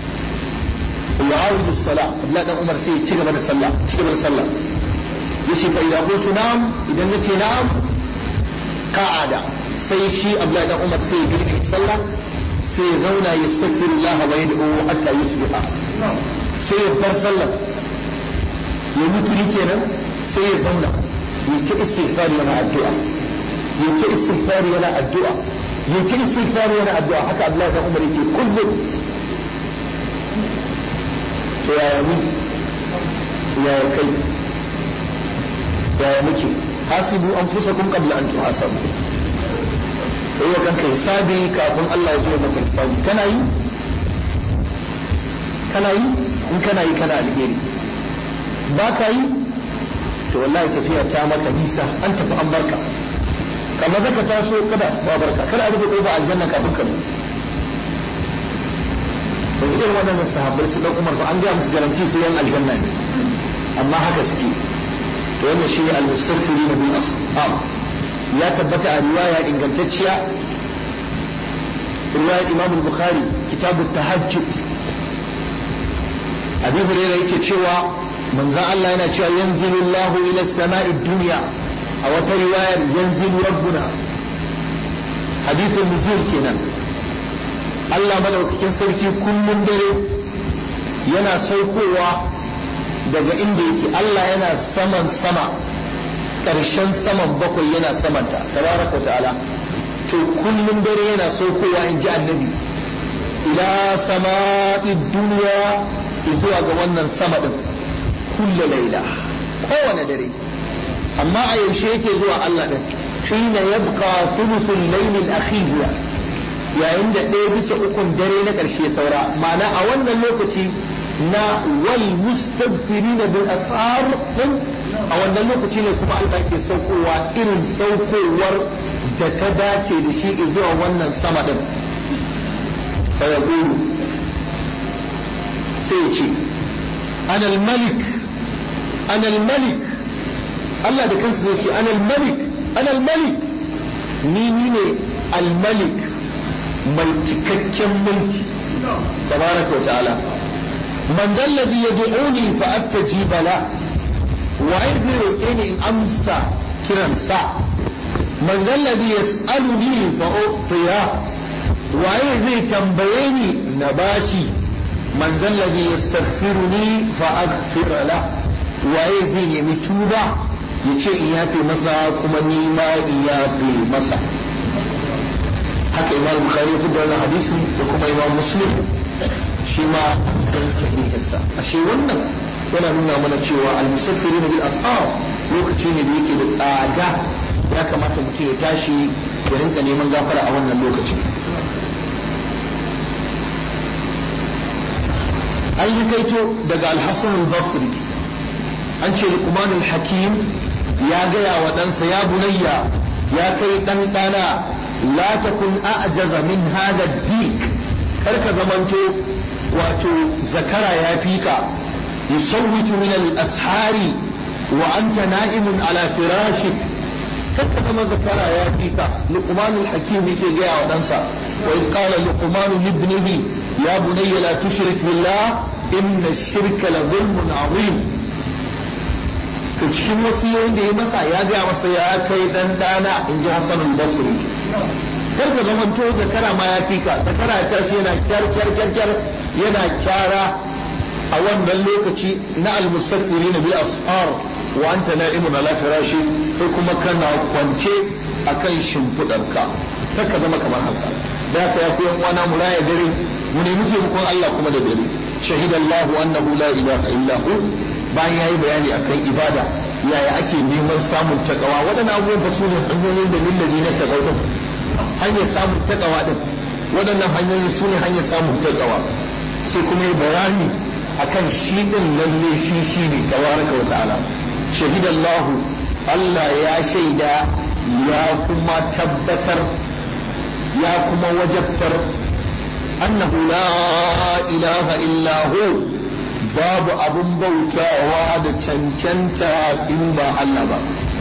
يعاود الصلاة لا ده عمر سي تشي gaba da sallah ci gaba da sallah yace fa idan qultu na'am idan nace na'am qa'ada sai shi Abdullahi dan Umar sai ya girki sallah sai ya zauna ya astaghfirullah wa yad'u hatta yusbiha sai ya bar sallah ya mutu kenan sai ya zauna ya ci istighfar yana addu'a ya ci istighfar yana addu'a ya ci istighfar yana addu'a haka Abdullahi dan Umar yake kullum to yaya ni yaya kai yaya muke hasibu an fusa kun qabla an tuhasabu kai wa kanka hisabi kafin Allah ya zo maka hisabi kana yi kana yi in kana yi kana alheri ba ka yi to wallahi tafiya ta maka nisa an tafi an barka kamar zaka taso kada ba barka kada a rufe kofa aljanna kafin ka zo yanzu irin waɗannan sahabbai su ɗan umar ba an gaya musu garanti su yan aljanna ne amma haka suke to wannan shine al-mustaghfirin bil ashab ya tabbata a riwaya ingantacciya riwaya Imam al-Bukhari kitab at-tahajjud Abi Hurairah yake cewa manzon Allah yana cewa yanzilu Allahu ila as-sama'i dunya a wata riwayar yanzilu rabbuna hadithul nuzul kenan Allah madaukakin sarki kullum dare yana saukowa daga inda yake Allah yana saman sama ƙarshen saman bakwai yana samanta tabaraka ta'ala to kullum dare yana saukowa in ji annabi ila sama'i duniya zuwa ga wannan sama din kulle laila kowane dare amma a yaushe yake zuwa Allah din hina yabqa thuluthul layl al-akhir yayin da ɗaya bisa ukun dare na ƙarshe saura ma'ana a wannan lokaci na wal mustaghfirin bil asar din a wannan lokaci ne kuma Allah ke saukowa irin saukowar da ta dace da shi zuwa wannan sama din fa yaqulu sai ya ce ana malik ana malik Allah da kansa zai ce ana malik ana malik ni ni ne al malik mai cikakken mulki tabaraka wa ta'ala man dalladhi yad'uni fa astajiba la wa zai roke ni in amsa kiran sa man dalladhi yas'aluni fa utiya waye zai tambaye ni na bashi man dalladhi yastaghfiruni fa aghfir la waye zai nemi tuba yace in yafe masa kuma ni ma in yafe masa haka imam bukhari ya fidda wannan hadisi da kuma imam muslim shi ma kan sahihinsa ashe wannan yana nuna mana cewa al-musaffirin bil ashab lokaci ne da yake da tsada ya kamata mutum ya tashi ya rinka neman gafara a wannan lokacin an yi kaito daga alhassan al-basri an ce luqmanul hakim ya gaya wa ɗansa ya bunayya ya kai ɗan ɗana la takun a'jaza min hada dik kar ka zamanto wato zakara ya fika yusawwitu min al-ashari wa anta na'imun ala firashik kar ka zama zakara ya fika luqmanul hakim yake gaya wa ɗansa wa iz qala luqmanu libnihi ya bunayya la tushrik billah inna ash-shirka la zulmun 'azim to cikin wasiyoyin da ya masa ya gaya masa ya kai dan dana in ji Hassan al-Basri kar ka zaman to zakara ma ya fika zakara ya tashi yana kyar kyar kyar kyar yana kyara a wannan lokaci na al-mustaqbilina bil ashar wa anta na'imun ala firashi kai kuma kana kwance akan shimfidarka kar ka zama kamar haka da haka ya koyan wana mu raya dare mu nemi taimakon Allah kuma da dare shahidallahu annahu la ilaha illa hu bayan ya yi bayani akan ibada yaya ake neman samun takawa waɗannan abubuwan ba su ne hanyoyin da lillazi na takawa din hanyar samun takawa din waɗannan hanyoyin su ne hanyar samun takawa sai kuma yi bayani akan shi din lalle shi shi ne tabaraka wa ta'ala shahidallahu Allah ya shaida ya kuma tabbatar ya kuma wajabtar annahu la ilaha illa hu babu abin bautawa da cancanta in ba Allah ba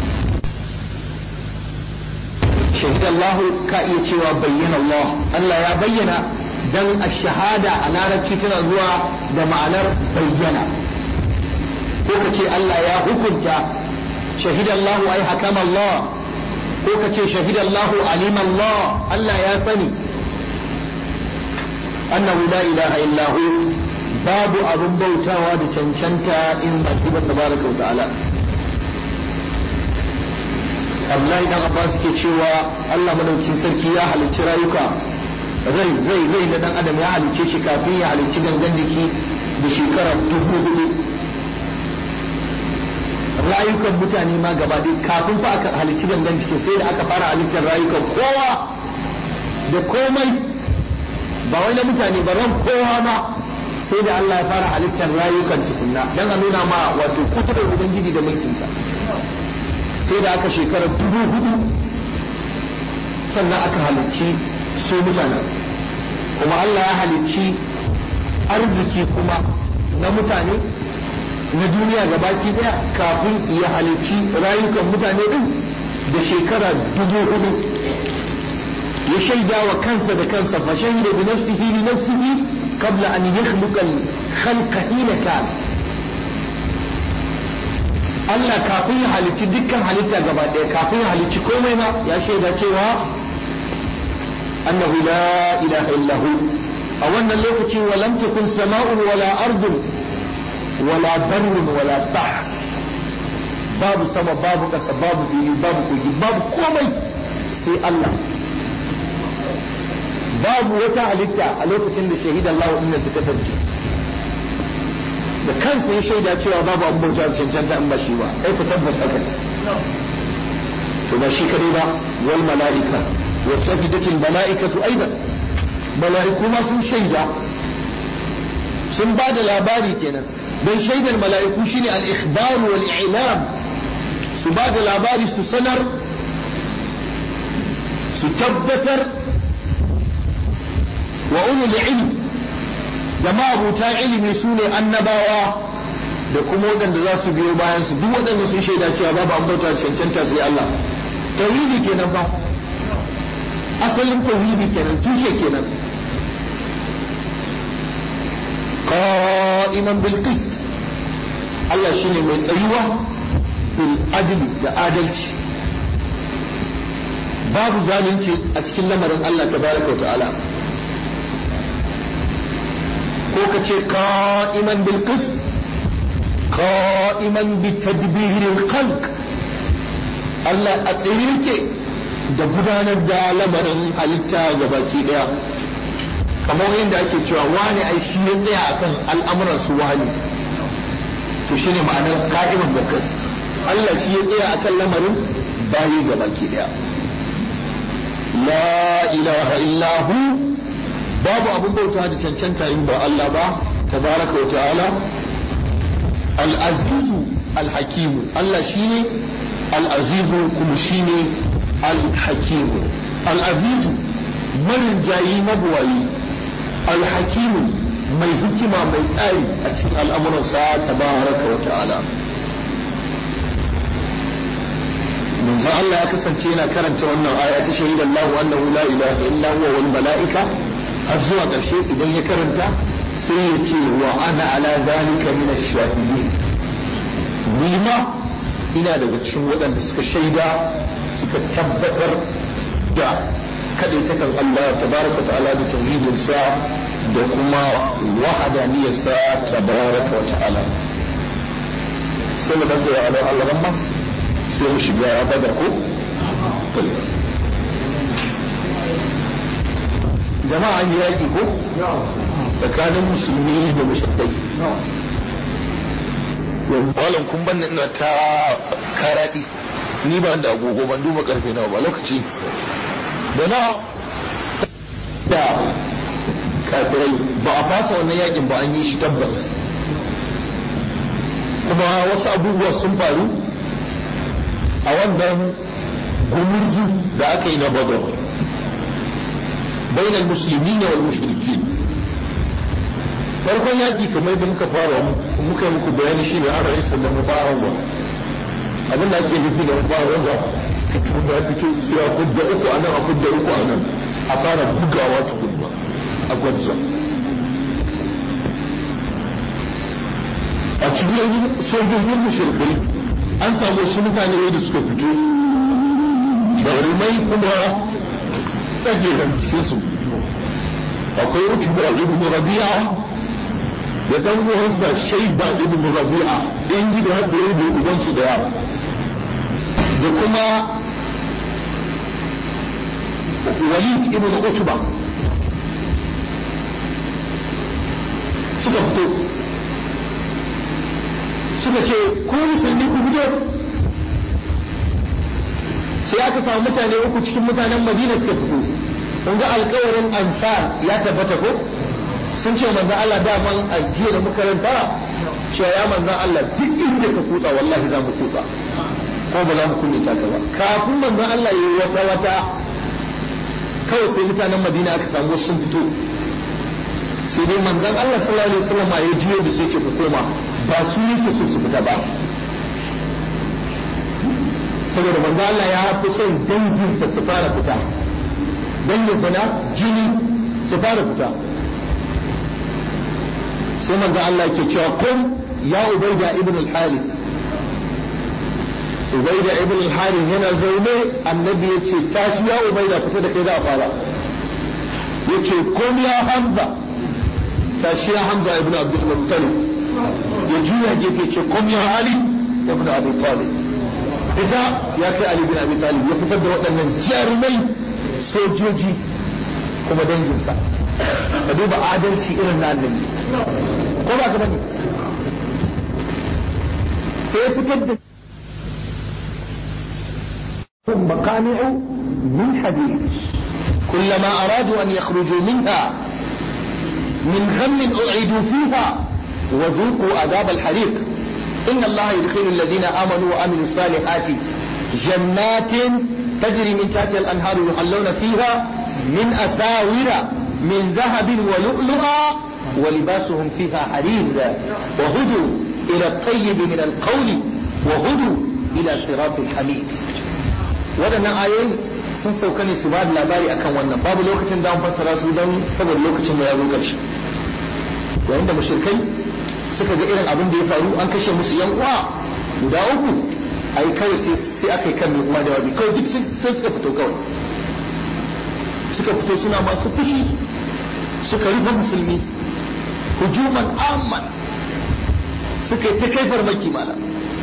shahid Allah ka iya cewa bayyana Allah Allah ya bayyana dan ash-shahada a larabci tana zuwa da ma'anar bayyana ko ka ce Allah ya hukunta shahid Allah ai hakama Allah ko ka ce shahid Allah alim Allah Allah ya sani annahu la ilaha illa hu babu abin bautawa da cancanta in ba shi ba tabaraka wa ta'ala Abdullahi dan Abbas ke cewa Allah madaukakin sarki ya halicci rayuka rai zai rai na dan adam ya halicce shi kafin ya halicci gangan jiki da shekara dubu hudu rayukan mutane ma gaba ɗaya kafin fa aka halicci gangan jiki sai da aka fara halittar rayukan kowa da komai ba wai na mutane ba ran kowa ma sai da Allah ya fara halittar rayukan tukunna dan a nuna ma wato kuturar ubangiji da mulkinsa sai da aka shekara dubu hudu sannan aka halicci su mutanen kuma Allah ya halicci arziki kuma na mutane na duniya gabaki daya kafin ya halicci rayukan mutane din da shekara dubu hudu ya shaida wa kansa da kansa fa shahida bi nafsihi li nafsihi qabla an yakhluqa al-khalqa hina kan Allah kafin ya halicci dukkan halitta gaba ɗaya kafin ya halicci komai ma ya shaida cewa annahu la ilaha illa hu a wannan lokaci wa lam takun sama'un wala ardun wala barrun wala bahr babu sama babu ƙasa babu fili babu kogi babu komai sai Allah babu wata halitta a lokacin da shahidan Allah inda ta kasance da kansa ya shaida cewa babu an bauta da cancanta in ba shi ba kai ku tabbas haka to ba shi kadai ba wal mala'ika wa safidatil mala'ikatu aidan mala'iku ma sun shaida sun ba da labari kenan don shaidar mala'iku shine al-ikhbar wal i'lam su ba da labari su sanar su tabbatar wa ulul ilm da ma'abuta ilimi su ne annabawa da kuma waɗanda za su biyo bayan su duk waɗanda sun shaida cewa babu an bauta cancanta sai Allah tauhidi kenan ba asalin tauhidi kenan tushe kenan qa'iman bil qist Allah shine mai tsayuwa bil adli da adalci babu zalunci a cikin lamarin Allah tabaraka wa ta'ala ko ka ce qa'iman bil qist qa'iman bi tadbiril khalq Allah a tsaye yake da gudanar da lamarin halitta gabaki daya kamar yadda ake cewa wani ai shi ya tsaya akan al'amuran su wani to shine ma'anar qa'iman bil qist Allah shi ya tsaya akan lamarin bayi gabaki daya la ilaha illa hu babu abin bauta da cancanta in ba Allah ba tabaraka wa ta'ala al-azizu al-hakimu Allah shine al-azizu kuma shine al-hakimu al-azizu marin jayi mabuwayi al-hakimu mai hikima mai tsari a cikin al'amuransa tabaraka wa ta'ala manzo Allah ya kasance yana karanta wannan aya ta shahidan Allah annahu la ilaha illa huwa wal malaika har zuwa ƙarshe idan ya karanta sai ya ce wa ana ala zalika min ash-shahidin ni ma ina daga cikin waɗanda suka shaida suka tabbatar da kadaitakan Allah tabaraka ta'ala da tauhidin sa da kuma wahadaniyar sa tabaraka wa ta'ala sai mu dace ala Allah ramma sai mu shiga badar ko jama'a an yi yaƙi ko tsakanin musulmi da mushrikai malam kun ban ina ta karaɗi ni ba da agogo ban duba karfe nawa ba lokaci da na da kafirai ba a fasa wannan yakin ba an yi shi tabbas kuma wasu abubuwa sun faru a wannan gumurzu da aka yi na badar bainal musulmi ne wal mushrikin farkon yaki kamar da muka fara muka yi muku bayani shi ne an rai sannan mubaraza abin da ake nufi da mubaraza da ya fito sai a kudda uku a nan a kudda uku a nan a fara bugawa tukunna a gwajja a cikin sojojin mushrikai an samu wasu mutane da suka fito jarumai kuma tsageran cikinsu akwai utuba ibn rabi'a da dan uwansa shaiba ibn rabi'a yan gida har da yau da ubansu da yawa da kuma walid ibn utba suka fito suka ce ko musulmi ku fito sai aka samu mutane uku cikin mutanen madina suka fito kun ga alkawarin ansar ya tabbata ko sun ce manzan Allah daman a jiya da makaranta cewa ya manzan Allah duk inda ka kutsa wallahi za mu kutsa ko ba za mu kunyata ka ba kafin manzan Allah ya yi wata wata kawai sai mutanen madina aka samu sun fito sai dai manzan Allah sallallahu alaihi wasallam ya jiyo da sai ce ku koma ba su yake so su fita ba saboda manzo Allah ya fi son danginsa su fara fita danginsa na jini su fara fita sai manzo Allah ke cewa kun ya ubaida ibn al-harith ubaida ibn al-harith yana zaune annabi ya ce tashi ya ubaida fita da kai za a fara ya ce kun ya hamza tashi ya hamza ibn abdul muttalib ya juya gefe ce kun ya ali ibn abi talib ita ya kai Ali bin Abi Talib ya fitar da waɗannan jarumai sojoji kuma danginsa ka duba adalci irin na annabi ko ba ka bane sai ya fitar da مقامع من حديد كلما أرادوا أن يخرجوا منها من غم أعيدوا فيها وذوقوا عذاب الحريق إن الله يدخل الذين آمنوا وعملوا الصالحات جنات تجري من تحتها الأنهار يحلون فيها من أساور من ذهب ولؤلؤا ولباسهم فيها حرير وهدوا إلى الطيب من القول وهدوا إلى صراط الحميد waɗannan ayoyin sun sauka ne su ba da labari akan wannan babu lokacin da an fassara su don saboda lokacin mu ya zo ƙarshe yayin da mushrikai suka ga irin abin da ya faru an kashe musu yan uwa guda uku ai kawai sai sai aka yi kan mai uwa da wabi kawai duk sai suka fito kawai suka fito suna masu fushi suka rufe musulmi hujuman amman suka yi ta kai farmaki malam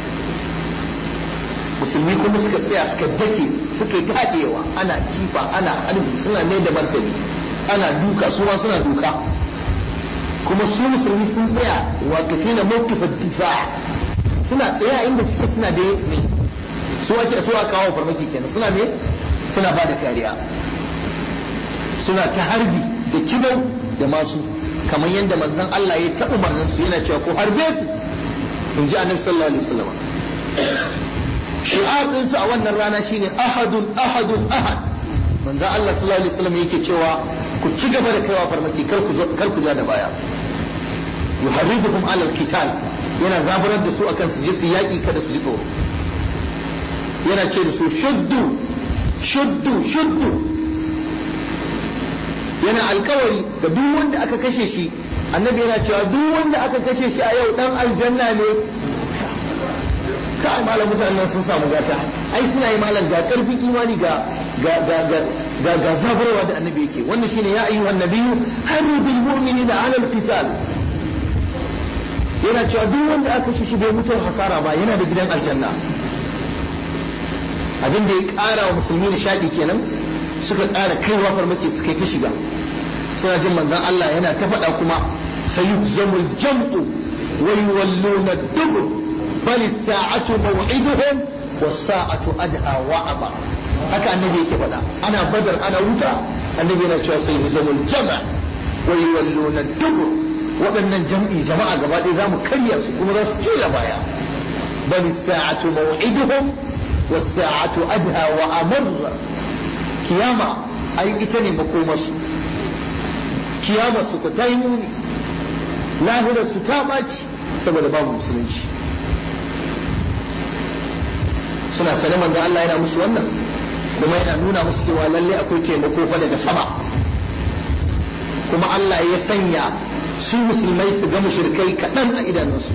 musulmi kuma suka tsaya suka dake suka yi ta haɗewa ana kifa ana harbi suna mai da martani ana duka su ma suna duka kuma su musulmi sun tsaya waƙafi na mawkifa difa suna tsaya inda suke suna da me su ake su aka kawo farmaki kenan suna me suna ba da kariya suna ta harbi da kibau da masu kamar yadda manzon Allah ya ta umarnin su yana cewa ko harbe su in ji annabi sallallahu alaihi wasallam shi'ar din su a wannan rana shine ahadun ahadun ahad manzon Allah sallallahu alaihi wasallam yake cewa ku ci gaba da kaiwa farmaki kar ku kar ku ja da baya yuharriduhum ala alqital yana zaburar da su akan su je su yaki kada su ji tsoro yana ce da su shuddu shuddu shuddu yana alkawari da duk wanda aka kashe shi annabi yana cewa duk wanda aka kashe shi a yau dan aljanna ne kai malam mutanen sun samu gata ai suna yi malam ga karfin imani ga ga ga ga ga ga zaburwa da annabi yake wannan shine ya ayyuhan nabiyyu harridul mu'minina ala alqital yana cewa duk wanda aka kashe shi bai mutu hasara ba yana da gidan aljanna abin da ya ƙara wa musulmi nishaɗi kenan suka ƙara kaiwa farmaki suka yi ta shiga suna jin manzon Allah yana ta faɗa kuma sayuzamul jam'u wa yuwalluna dubur bal sa'atu maw'iduhum was sa'atu adha wa aba haka annabi yake faɗa ana badar ana wuta annabi yana cewa sayuzamul jama' wa yuwalluna dubur waɗannan jam'i jama'a gaba ɗaya za mu karya su kuma za su juya baya bal sa'atu maw'iduhum was sa'atu adha wa amr kiyama ai ita ne makomarsu kiyama su ku ta yi muni lahirar su ta ɓaci saboda babu musulunci suna sane manzo Allah yana musu wannan kuma yana nuna musu cewa lalle akwai taimako fa daga sama kuma Allah ya sanya su musulmai su ga mushrikai kaɗan a idanunsu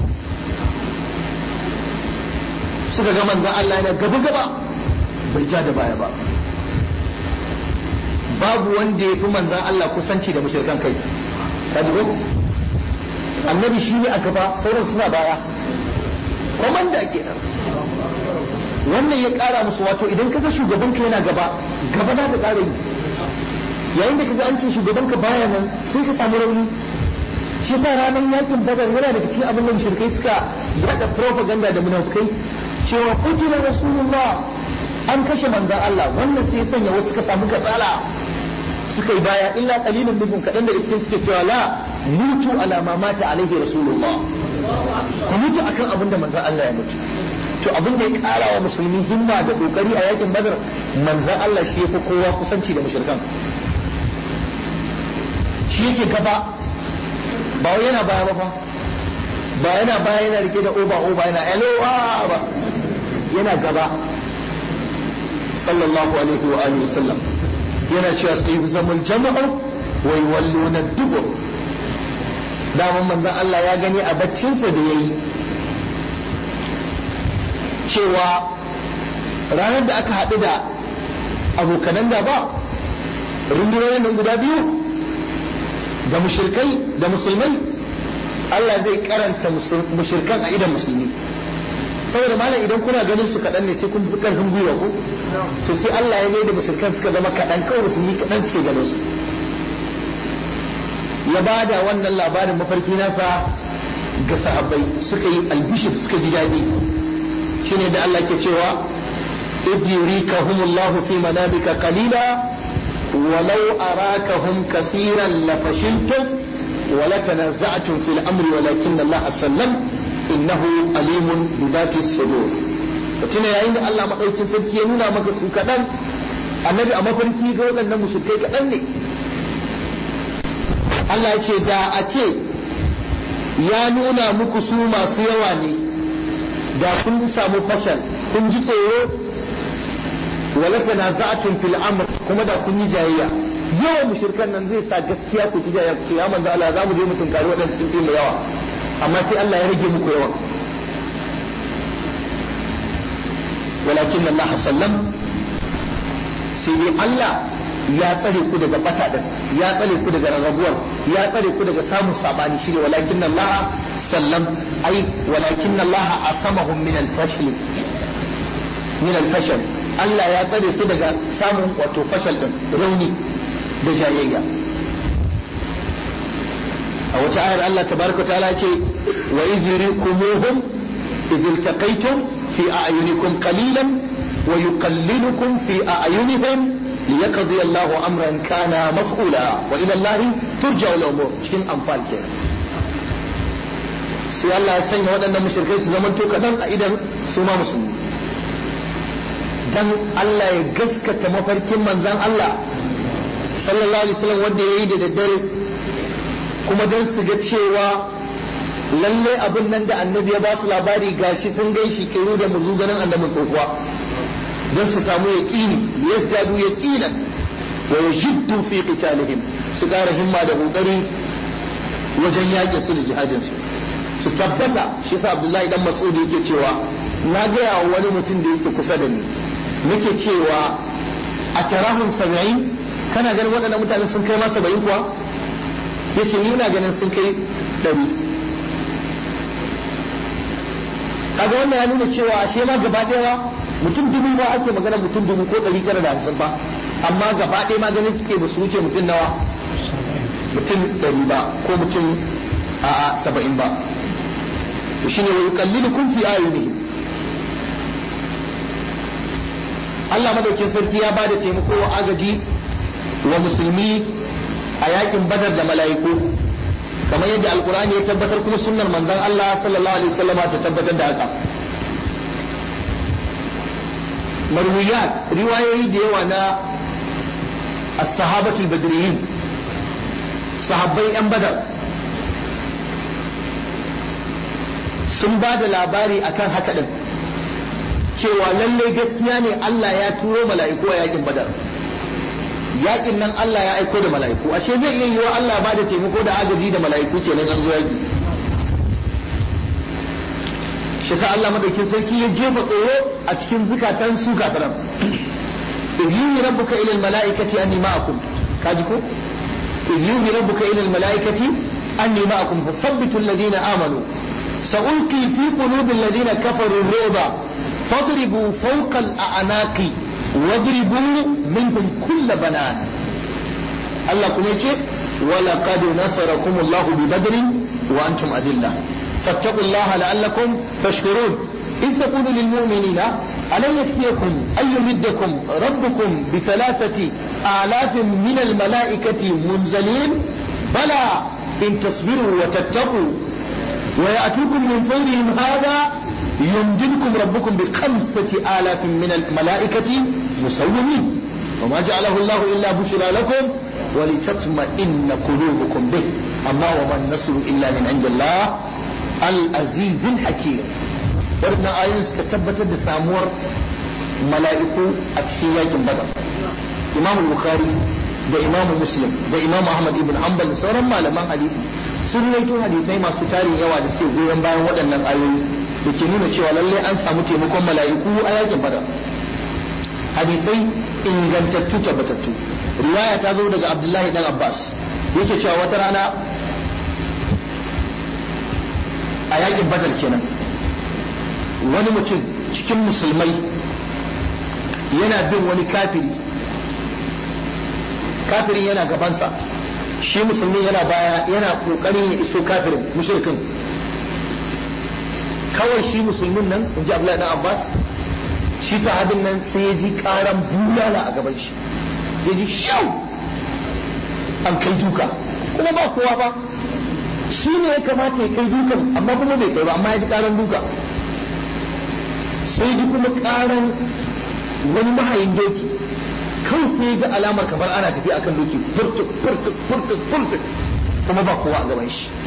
suka ga manzo Allah yana gaba gaba bai ja da baya ba babu wanda ya fi manzan Allah kusanci da mushrikan kai ka ji ko annabi shi ne a gaba sauran suna baya komanda kenan wannan ya kara musu wato idan kaga shugaban ka yana gaba gaba za ka kara yi yayin da kaga an ce shugaban ka baya nan sai ka samu rauni shi yasa ranar yakin badar yana daga cikin abin da mushrikai suka yada propaganda da munafukai cewa kutila rasulullah an kashe manzan Allah wannan sai ya sanya wasu suka samu katsala suka yi baya illa qalilun minhum kadan daga cikin suke cewa la mutu ala ma mata alaihi rasulullah ku mutu akan abin da manzon Allah ya mutu to abin da ya kara wa musulmi himma da kokari a yakin badar manzon Allah shi yafi kowa kusanci da mushrikan shi yake gaba ba wai yana baya ba fa ba yana baya yana rike da oba oba yana elo ba yana gaba sallallahu alaihi wa alihi wasallam yana cewa sai zaman jama'a wa yawalluna dubur daman manzon Allah ya gani a baccinsa da yayi cewa ranar da aka haɗu da abokanan da ba rundunonin nan guda biyu da mushirkai da musulmai Allah zai karanta mushirkan a idan musulmi saboda malam idan kuna ganin su kaɗan ne sai kun fi ƙarfin gwiwa ko to sai Allah ya da mushrikan suka zama kaɗan kawai musulmi kaɗan suke ganin su ya ba da wannan labarin mafarki nasa ga sahabbai suka yi albishir suka ji daɗi shine da Allah ke cewa إذ يريكهم الله في منامك قليلا ولو أراكهم كثيرا لفشلتم ولتنازعتم في الأمر ولكن الله سلم innahu alimun bi dhati sudur tuna yayin da Allah madaukin sarki ya nuna maka su kadan annabi a mafarki ga waɗannan mushrikai kadan ne Allah ya ce da a ce ya nuna muku su masu yawa ne da kun samu fashal kun ji tsoro wala tanaza'atun fil amr kuma da kun yi jayayya yawan mushrikan nan zai sa gaskiya ku ci jayayya ku ce ya manzo Allah za mu je mu tunkari waɗanda sun fi mu yawa amma sai Allah ya rage muku yawan walakin Allah sallam sai dai Allah ya tsare ku daga bata din ya tsare ku daga rarrabuwar ya tsare ku daga samun sabani shine walakin Allah sallam ai walakin Allah asamahum min al-fashl min al-fashal Allah ya tsare su daga samun wato fashal din rauni da jayayya a wata ayar Allah tabaraka ta'ala ce wa idhrikumuhum idh iltaqaytum fi a'yunikum qalilan wa yuqallilukum fi a'yunihim liyaqdi Allahu amran kana maf'ula wa ila Allah turja al-umur cikin anfal kenan sai Allah ya sanya waɗannan mushrikai su zaman to kadan a idan su ma musulmi dan Allah ya gaskata mafarkin manzan Allah sallallahu alaihi wasallam wanda yayi da daddare kuma dan su ga cewa lalle abin nan da annabi ya ba su labari gashi sun gai shi kiru da muzu ganin annabin tsohuwa don su samu yaqini yazdadu yaqinan wa yajiddu fi qitalihim su ƙara himma da kokari wajen yaƙin su da jihadin su su tabbata shi sa Abdullahi dan Mas'ud yake cewa na gaya wa wani mutum da yake kusa da ni nake cewa a tarahun saba'in kana ganin waɗannan mutane sun kai ma saba'in kuwa yace ni ina ganin sun kai ɗari kaga wannan ya nuna cewa ashe ma gaba ɗaya mutum dubu ba ake magana mutum dubu ko ɗari tara da hamsin ba amma gaba ɗaya ma ganin suke ba su wuce mutum nawa mutum ɗari ba ko mutum a saba'in ba to shine wa yuqallilukum fi ayunihim Allah madaukin sarki ya bada taimako wa agaji wa musulmi a yakin badar da mala'iku kamar yadda alkur'ani ya tabbatar kuma sunnar manzon Allah sallallahu alaihi wasallama ta tabbatar da haka marwiyat riwayoyi da yawa na as-sahabatul badriyin sahabbai yan badar sun ba da labari akan haka din cewa lallai gaskiya ne Allah ya turo mala'iku a yakin badar yakin nan Allah ya aiko da mala'iku ashe zai iya yiwa Allah ba da taimako da agaji da mala'iku kenan an zo yaki shi sa Allah madaukin sarki ya jefa tsoro a cikin zukatan su kafiran إذ يوحي ربك إلى الملائكة أني معكم كاجكو إذ يوحي ربك إلى الملائكة أني معكم فثبتوا الذين آمنوا سألقي في قلوب الذين كفروا الرعب فاضربوا فوق الأعناق واضربوا منهم كل بنان الله كم ولقد نصركم الله ببدر وأنتم أذلة فاتقوا الله لعلكم تشكرون إذ تقول للمؤمنين ألن يكفيكم أن يمدكم ربكم بثلاثة آلاف من الملائكة منزلين بلى إن تصبروا وتتقوا ويأتوكم من فورهم هذا يمددكم ربكم بخمسة آلاف من الملائكة مسومين وما جعله الله إلا بشرى لكم ولتطمئن قلوبكم به أما وما النصر إلا من عند الله العزيز الحكيم waɗannan ayoyin suka tabbatar da samuwar mala'iku a cikin yakin badar imamu bukhari da imamu muslim da imamu ahmad ibn hanbal da sauran malaman hadisi sun rawaito hadisai masu tarin yawa da suke goyon bayan waɗannan ayoyi da ke nuna cewa lallai an samu taimakon mala'iku a yakin badar hadisai ingantattu tabbatattu riwaya ta zo daga abdullahi dan abbas yake cewa wata rana a yakin badar kenan wani mutum cikin musulmai yana bin wani kafiri kafirin yana gabansa shi musulmi yana baya yana kokarin ya iso kafirin mushrikin kawai shi musulmin nan in ji Abdullahi dan Abbas shi sahabin nan sai ya ji karan bulala a gaban shi ya ji shau an kai duka kuma ba kowa ba shi ne ya kamata ya kai dukan amma kuma bai kai ba amma ya ji karan duka sai ji kuma karan wani mahayin doki kawai sai ga alamar kamar ana tafi akan doki furtuk furtuk furtuk furtuk kuma ba kowa a gaban shi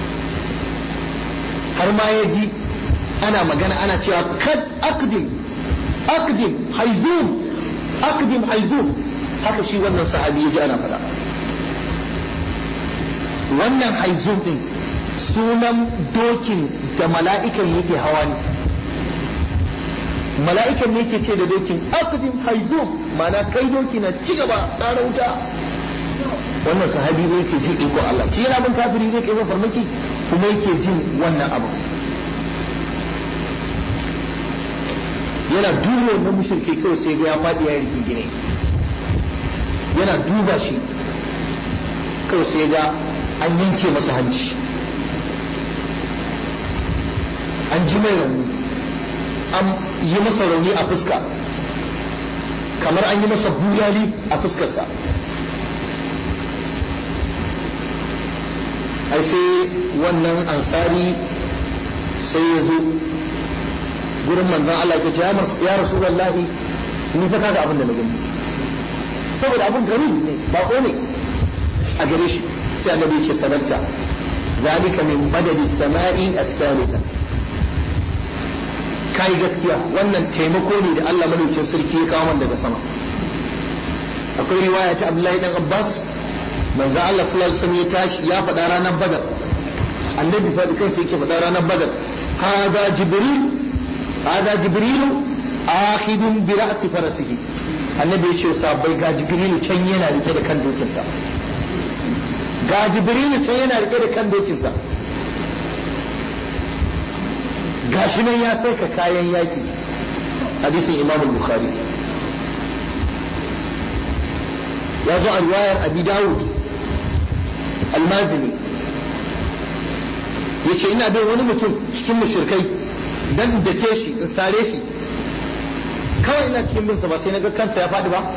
har ma ya ji ana magana ana cewa kad akdim akdim haizum akdim haizum haka shi wannan sahabi ya ji ana faɗa wannan haizum din sunan dokin da mala'ikan yake hawa ne mala'ikan ne ke ce da dokin akadin haizum mana kai doki na ci gaba tsara wuta wannan sahabi ne ke jin ikon Allah shi yana bin kafiri zai kai farmaki kuma yake jin wannan abu yana duba wannan mushrike kawai sai ga ya faɗi ya riki gine yana duba shi kawai sai ga an yanke masa hanci an ji mai rauni an yi masa rauni a fuska kamar an yi masa bulali a fuskarsa ai sai wannan ansari sai ya zo gurin manzon Allah ya ce ya rasulullahi ni fa kaga abin da na gani saboda abin gari ne bako ne a gare shi sai annabi ya ce sanarta zalika min madadi sama'i as-salika kai gaskiya wannan taimako ne da Allah madaukakin sarki ya kawo daga sama akwai riwaya ta Abdullahi dan Abbas manzo Allah sallallahu alaihi wasallam ya tashi ya faɗa ranar Badar annabi fa da kansa yake faɗa ranar Badar hada jibril hada jibril akhidun bi ra'si farasihi annabi ya ce sabai ga jibril can yana rike da kan dokinsa ga jibril can yana rike da kan dokinsa gashi nan ya sai ka kayan yaki hadisin imam bukhari ya zo a riwayar abi dawud almazini ya ce ina bin wani mutum cikin mushrikai dan in dake shi in sare shi kawai ina cikin binsa ba sai na ga kansa ya faɗi ba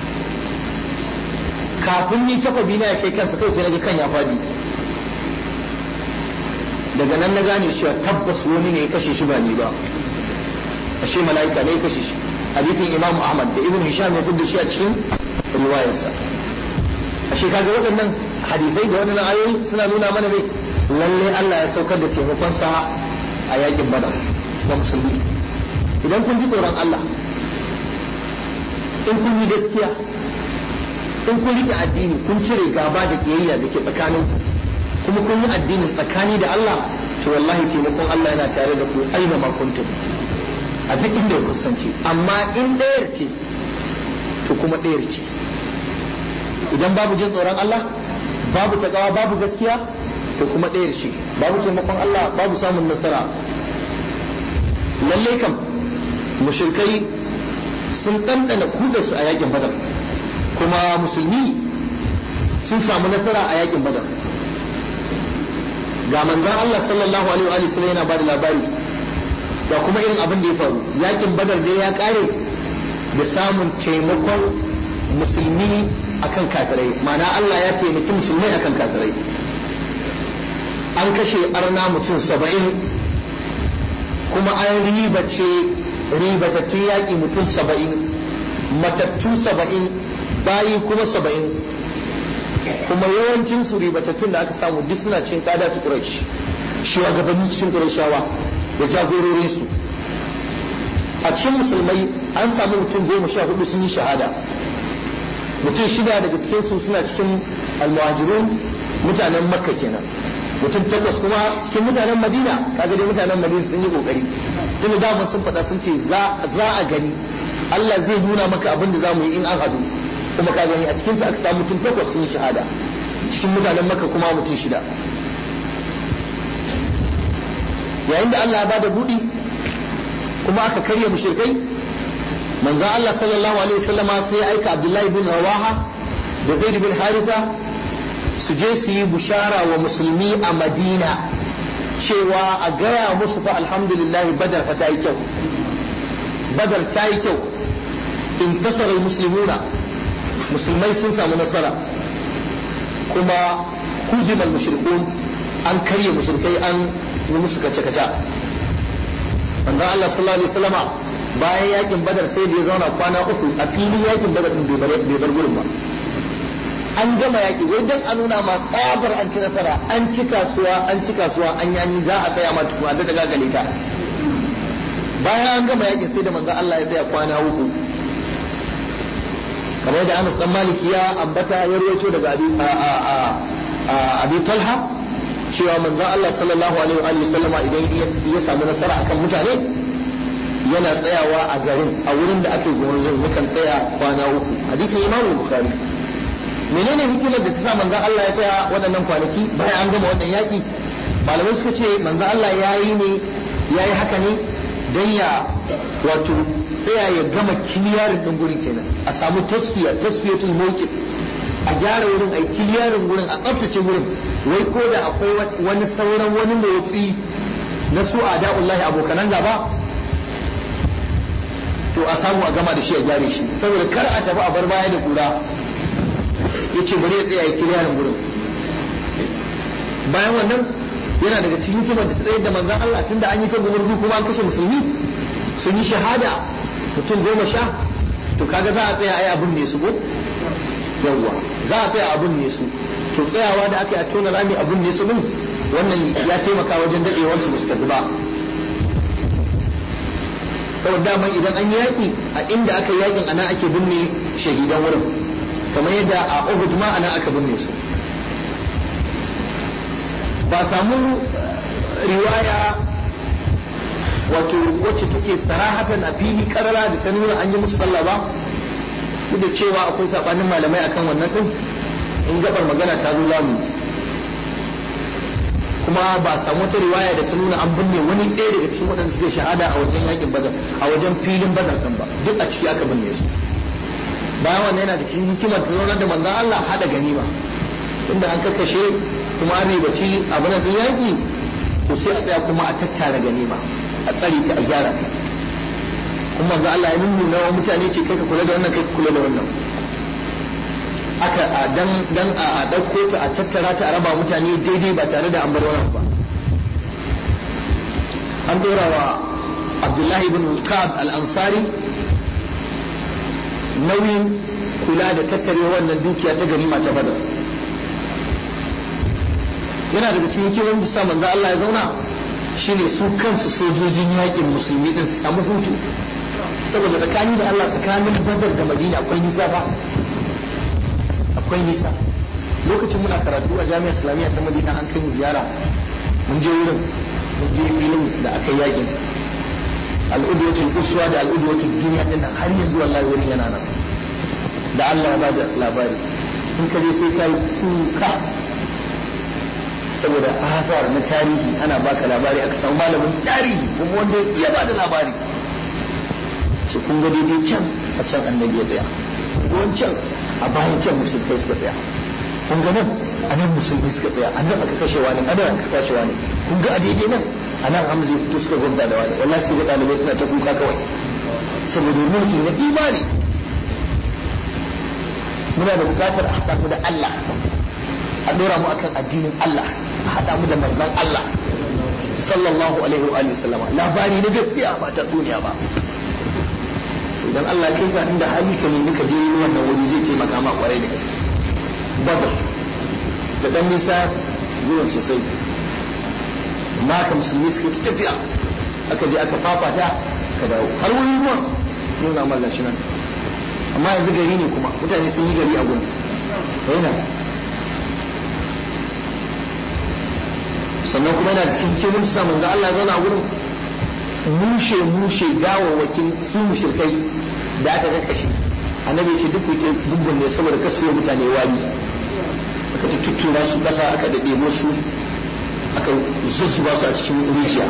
kafin ni takwabi na ya kai kansa kawai sai na ga kan ya faɗi daga nan na gane cewa tabbas wani ne ya kashe shi ba ni ba ashe mala'ika ne ya kashe shi hadisin imam ahmad da ibn hisham ya da shi a cikin riwayarsa ashe kaga waɗannan hadisai da waɗannan ayoyi suna nuna mana ne lalle Allah ya saukar da taimakon sa a yakin badar ga musulmi idan kun ji tsoron Allah in kun yi gaskiya in kun rike addini kun cire gaba da kiyayya da ke tsakaninku kuma kun yi addinin tsakani da Allah to wallahi taimakon Allah yana tare da ku aina ma kuntum a duk inda ku kusance amma in ɗayar ce to kuma ɗayar ce idan babu jin tsoron Allah babu takawa babu gaskiya to kuma ɗayar ce babu taimakon Allah babu samun nasara lalle kam mushrikai sun ɗanɗana kudarsu a yakin badar kuma musulmi sun samu nasara a yakin badar ga manzan Allah sallallahu alaihi wa sallam yana bada labari ga kuma irin abin da ya faru yakin badar dai ya kare da samun taimakon musulmi akan kafirai ma'ana Allah ya taimaki musulmai akan kafirai an kashe arna mutum saba'in kuma an ribace ribatattun yaƙi mutum saba'in matattu saba'in bayi kuma saba'in kuma yawancin su ribatattun da aka samu duk suna cikin kada su quraish shugabanni cikin qurayshawa da jagororin su a cikin musulmai an samu mutum goma sha hudu sun yi shahada mutum shida daga cikin su suna cikin almuhajirun mutanen makka kenan mutum takwas kuma cikin mutanen madina kaga dai mutanen madina sun yi kokari tunda daman sun faɗa sun ce za a gani Allah zai nuna maka abin da za mu yi in an hadu kuma ka gani a cikin su aka samu mutum takwas sun yi shahada cikin mutanen maka kuma mutum shida yayin da Allah ya bada budi kuma aka karya mushrikai manzo Allah sallallahu alaihi wasallama sai ya aika Abdullahi bin Rawaha da Zaid bin Harisa su je su yi bushara wa musulmi a Madina cewa a gaya musu fa alhamdulillah badar fa ta yi kyau badar ta yi kyau intasara muslimuna musulmai sun samu nasara kuma kujimal mushrikun an karye mushrikai an yi musu kace-kace manzon Allah sallallahu alaihi wasallama bayan yakin badar sai da ya zauna kwana uku a filin yakin badar din bai bar gurin ba an gama yaki wai dan a nuna ma tsabar an ci nasara an ci kasuwa an ci kasuwa an yanyi za a tsaya ma tukuna da daga gale ta bayan an gama yakin sai da manzon Allah ya tsaya kwana uku kamar da Anas dan Maliki ya ambata ya rawaito daga Abi Abi Talha cewa manzon Allah sallallahu alaihi wa sallama idan ya samu nasara akan mutane yana tsayawa a garin a wurin da ake gwarzon yakan tsaya kwana uku hadisin Imam Bukhari menene hikimar da ta sa manzon Allah ya tsaya waɗannan kwanaki bayan an gama wannan yaki malamai suka ce manzon Allah ya yi ne ya yi haka ne don ya wato tsaya ya gama kiliyarin ɗin gurin kenan a samu tasfiya tasfiyatul mawqif a gyara wurin a yi kiliyarin gurin a tsaftace gurin wai ko da akwai wani sauran wani motsi na su a da'ullahi abokanan gaba to a samu a gama da shi a gyare shi saboda kar a tafi a bar baya da kura ya ce bari ya tsaya ya kiliyarin gurin bayan wannan yana daga cikin hikimar da tsayar da manzan Allah tunda an yi ta gumurzu kuma an kashe musulmi sun yi shahada mutum goma sha to kaga za a tsaya ai abun ne su ko yawwa za a tsaya abun ne su to tsayawa da aka yi a tona rami abun ne su din wannan ya taimaka wajen dadewar su su tafi ba saboda dama idan an yi yaƙi a inda aka yi yaƙin ana ake binne shahidan wurin kamar yadda a Uhud ma ana aka binne su ba samu riwaya wato wacce take sarahatan a fili karara da ta nuna an yi musu sallah ba duk da cewa akwai sabanin malamai akan wannan din in gabar magana ta zo lamu kuma ba samu wata riwaya da ta nuna an binne wani ɗaya daga cikin waɗanda suke shahada a wajen yakin badar a wajen filin badar ɗin ba duk a ciki aka binne su bayan wannan yana da cikin hikimar ta zaunar da manzon Allah hada ganima inda an kakkashe kuma an ribaci abin da yaki to sai a tsaya kuma a tattara ganima a tsare ta a gyara ta kuma manzo Allah ya nuna wa mutane ce kai ka kula da wannan kai ka kula da wannan aka a dan dan a dauko ta a tattara ta a raba mutane daidai ba tare da an bar wani ba an dora wa Abdullahi ibn Ka'ab al-Ansari nauyin kula da tattare wannan dukiya ta ganima ta Badar yana daga cikin hikimar da sa manzo Allah ya zauna shine su kansu sojojin yakin musulmi din su samu hutu saboda tsakani da Allah tsakanin Badar da Madina akwai nisa fa akwai nisa lokacin muna karatu a jami'ar Islamiyya ta Madina an kai mu ziyara mun je wurin mun je filin da aka yakin al'udwatul uswa da al'udwatul duniya din nan har yanzu wallahi wurin yana nan da Allah ya bada labari in ka je sai kai kuka saboda asar na tarihi ana baka labari aka samu malamin tarihi kuma wanda ya ba da labari ce kun ga daidai can a can annabi ya tsaya wancan a bayan can musulmai suka tsaya kun ga nan a nan musulmai suka tsaya a nan aka kashe wani a nan aka kashe wani kun ga a daidai nan a nan hamza ya fito suka gwamza da wani wallahi sai ga ɗalibai suna ta kuka kawai saboda mulki na imani muna da bukatar a haɗa mu da Allah a ɗora mu akan addinin Allah a haɗa mu da manzon Allah sallallahu alaihi wa alihi sallama labari na gaskiya ba ta duniya ba idan Allah kai ka inda hali ka nemi ka je wannan wuri zai taimaka ma kwarai da gaske badar da dan nisa zuwan sosai amma ka musulmi suka ta tafiya aka je aka fafata ka dawo har wani ruwan nuna mallan shi nan amma yanzu gari ne kuma mutane sun yi gari a gurin yana sannan kuma yana cikin cikin samun da Allah zauna wurin mushe mushe gawawwakin su mushrikai da aka kakkashe annabi ce duk wuce dubban ne saboda kasu mutane wani aka tuttura su kasa aka dade musu aka zuzzuba su a cikin rijiya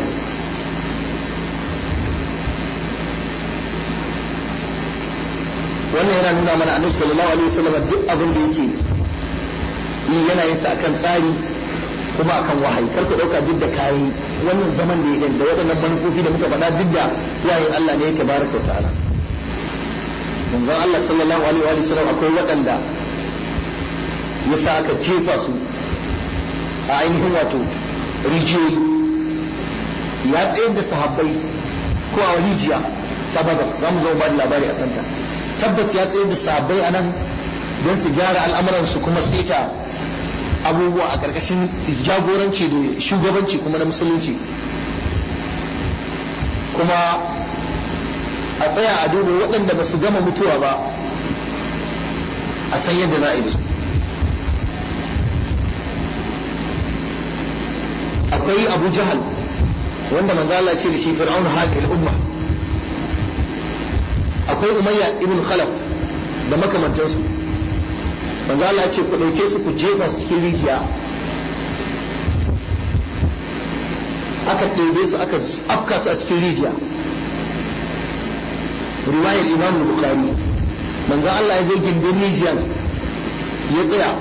wannan yana nuna mana annabi sallallahu alaihi wasallam duk abin da yake yi yana yin sa akan tsari kuma akan wahayi kar ku dauka duk da kayi wannan zaman da ya da waɗannan manufofi da muka faɗa duk da wahayin Allah ne ya tabaraka wa ta'ala manzon Allah sallallahu alaihi wa sallam akwai waɗanda ya sa aka jefa su a ainihin wato rijiyoyi ya tsayar da sahabbai ko a rijiya ta badar za mu zo ba da labari a kanta tabbas ya tsayar da sahabbai a nan don su gyara al'amuransu kuma sai ta abubuwa a ƙarƙashin jagoranci da shugabanci kuma na musulunci kuma a tsaya a duba waɗanda ba su gama mutuwa ba a san yadda za a yi su akwai abu jahal wanda manzo Allah ce da shi fir'aun hadhihi al-umma akwai umayya ibn khalaf da makamantansu manzo Allah ce ku dauke su ku jefa su cikin rijiya aka ɗebe su aka afka su a cikin rijiya riwayar imam bukhari manzo Allah ya zo gindin rijiyan ya tsaya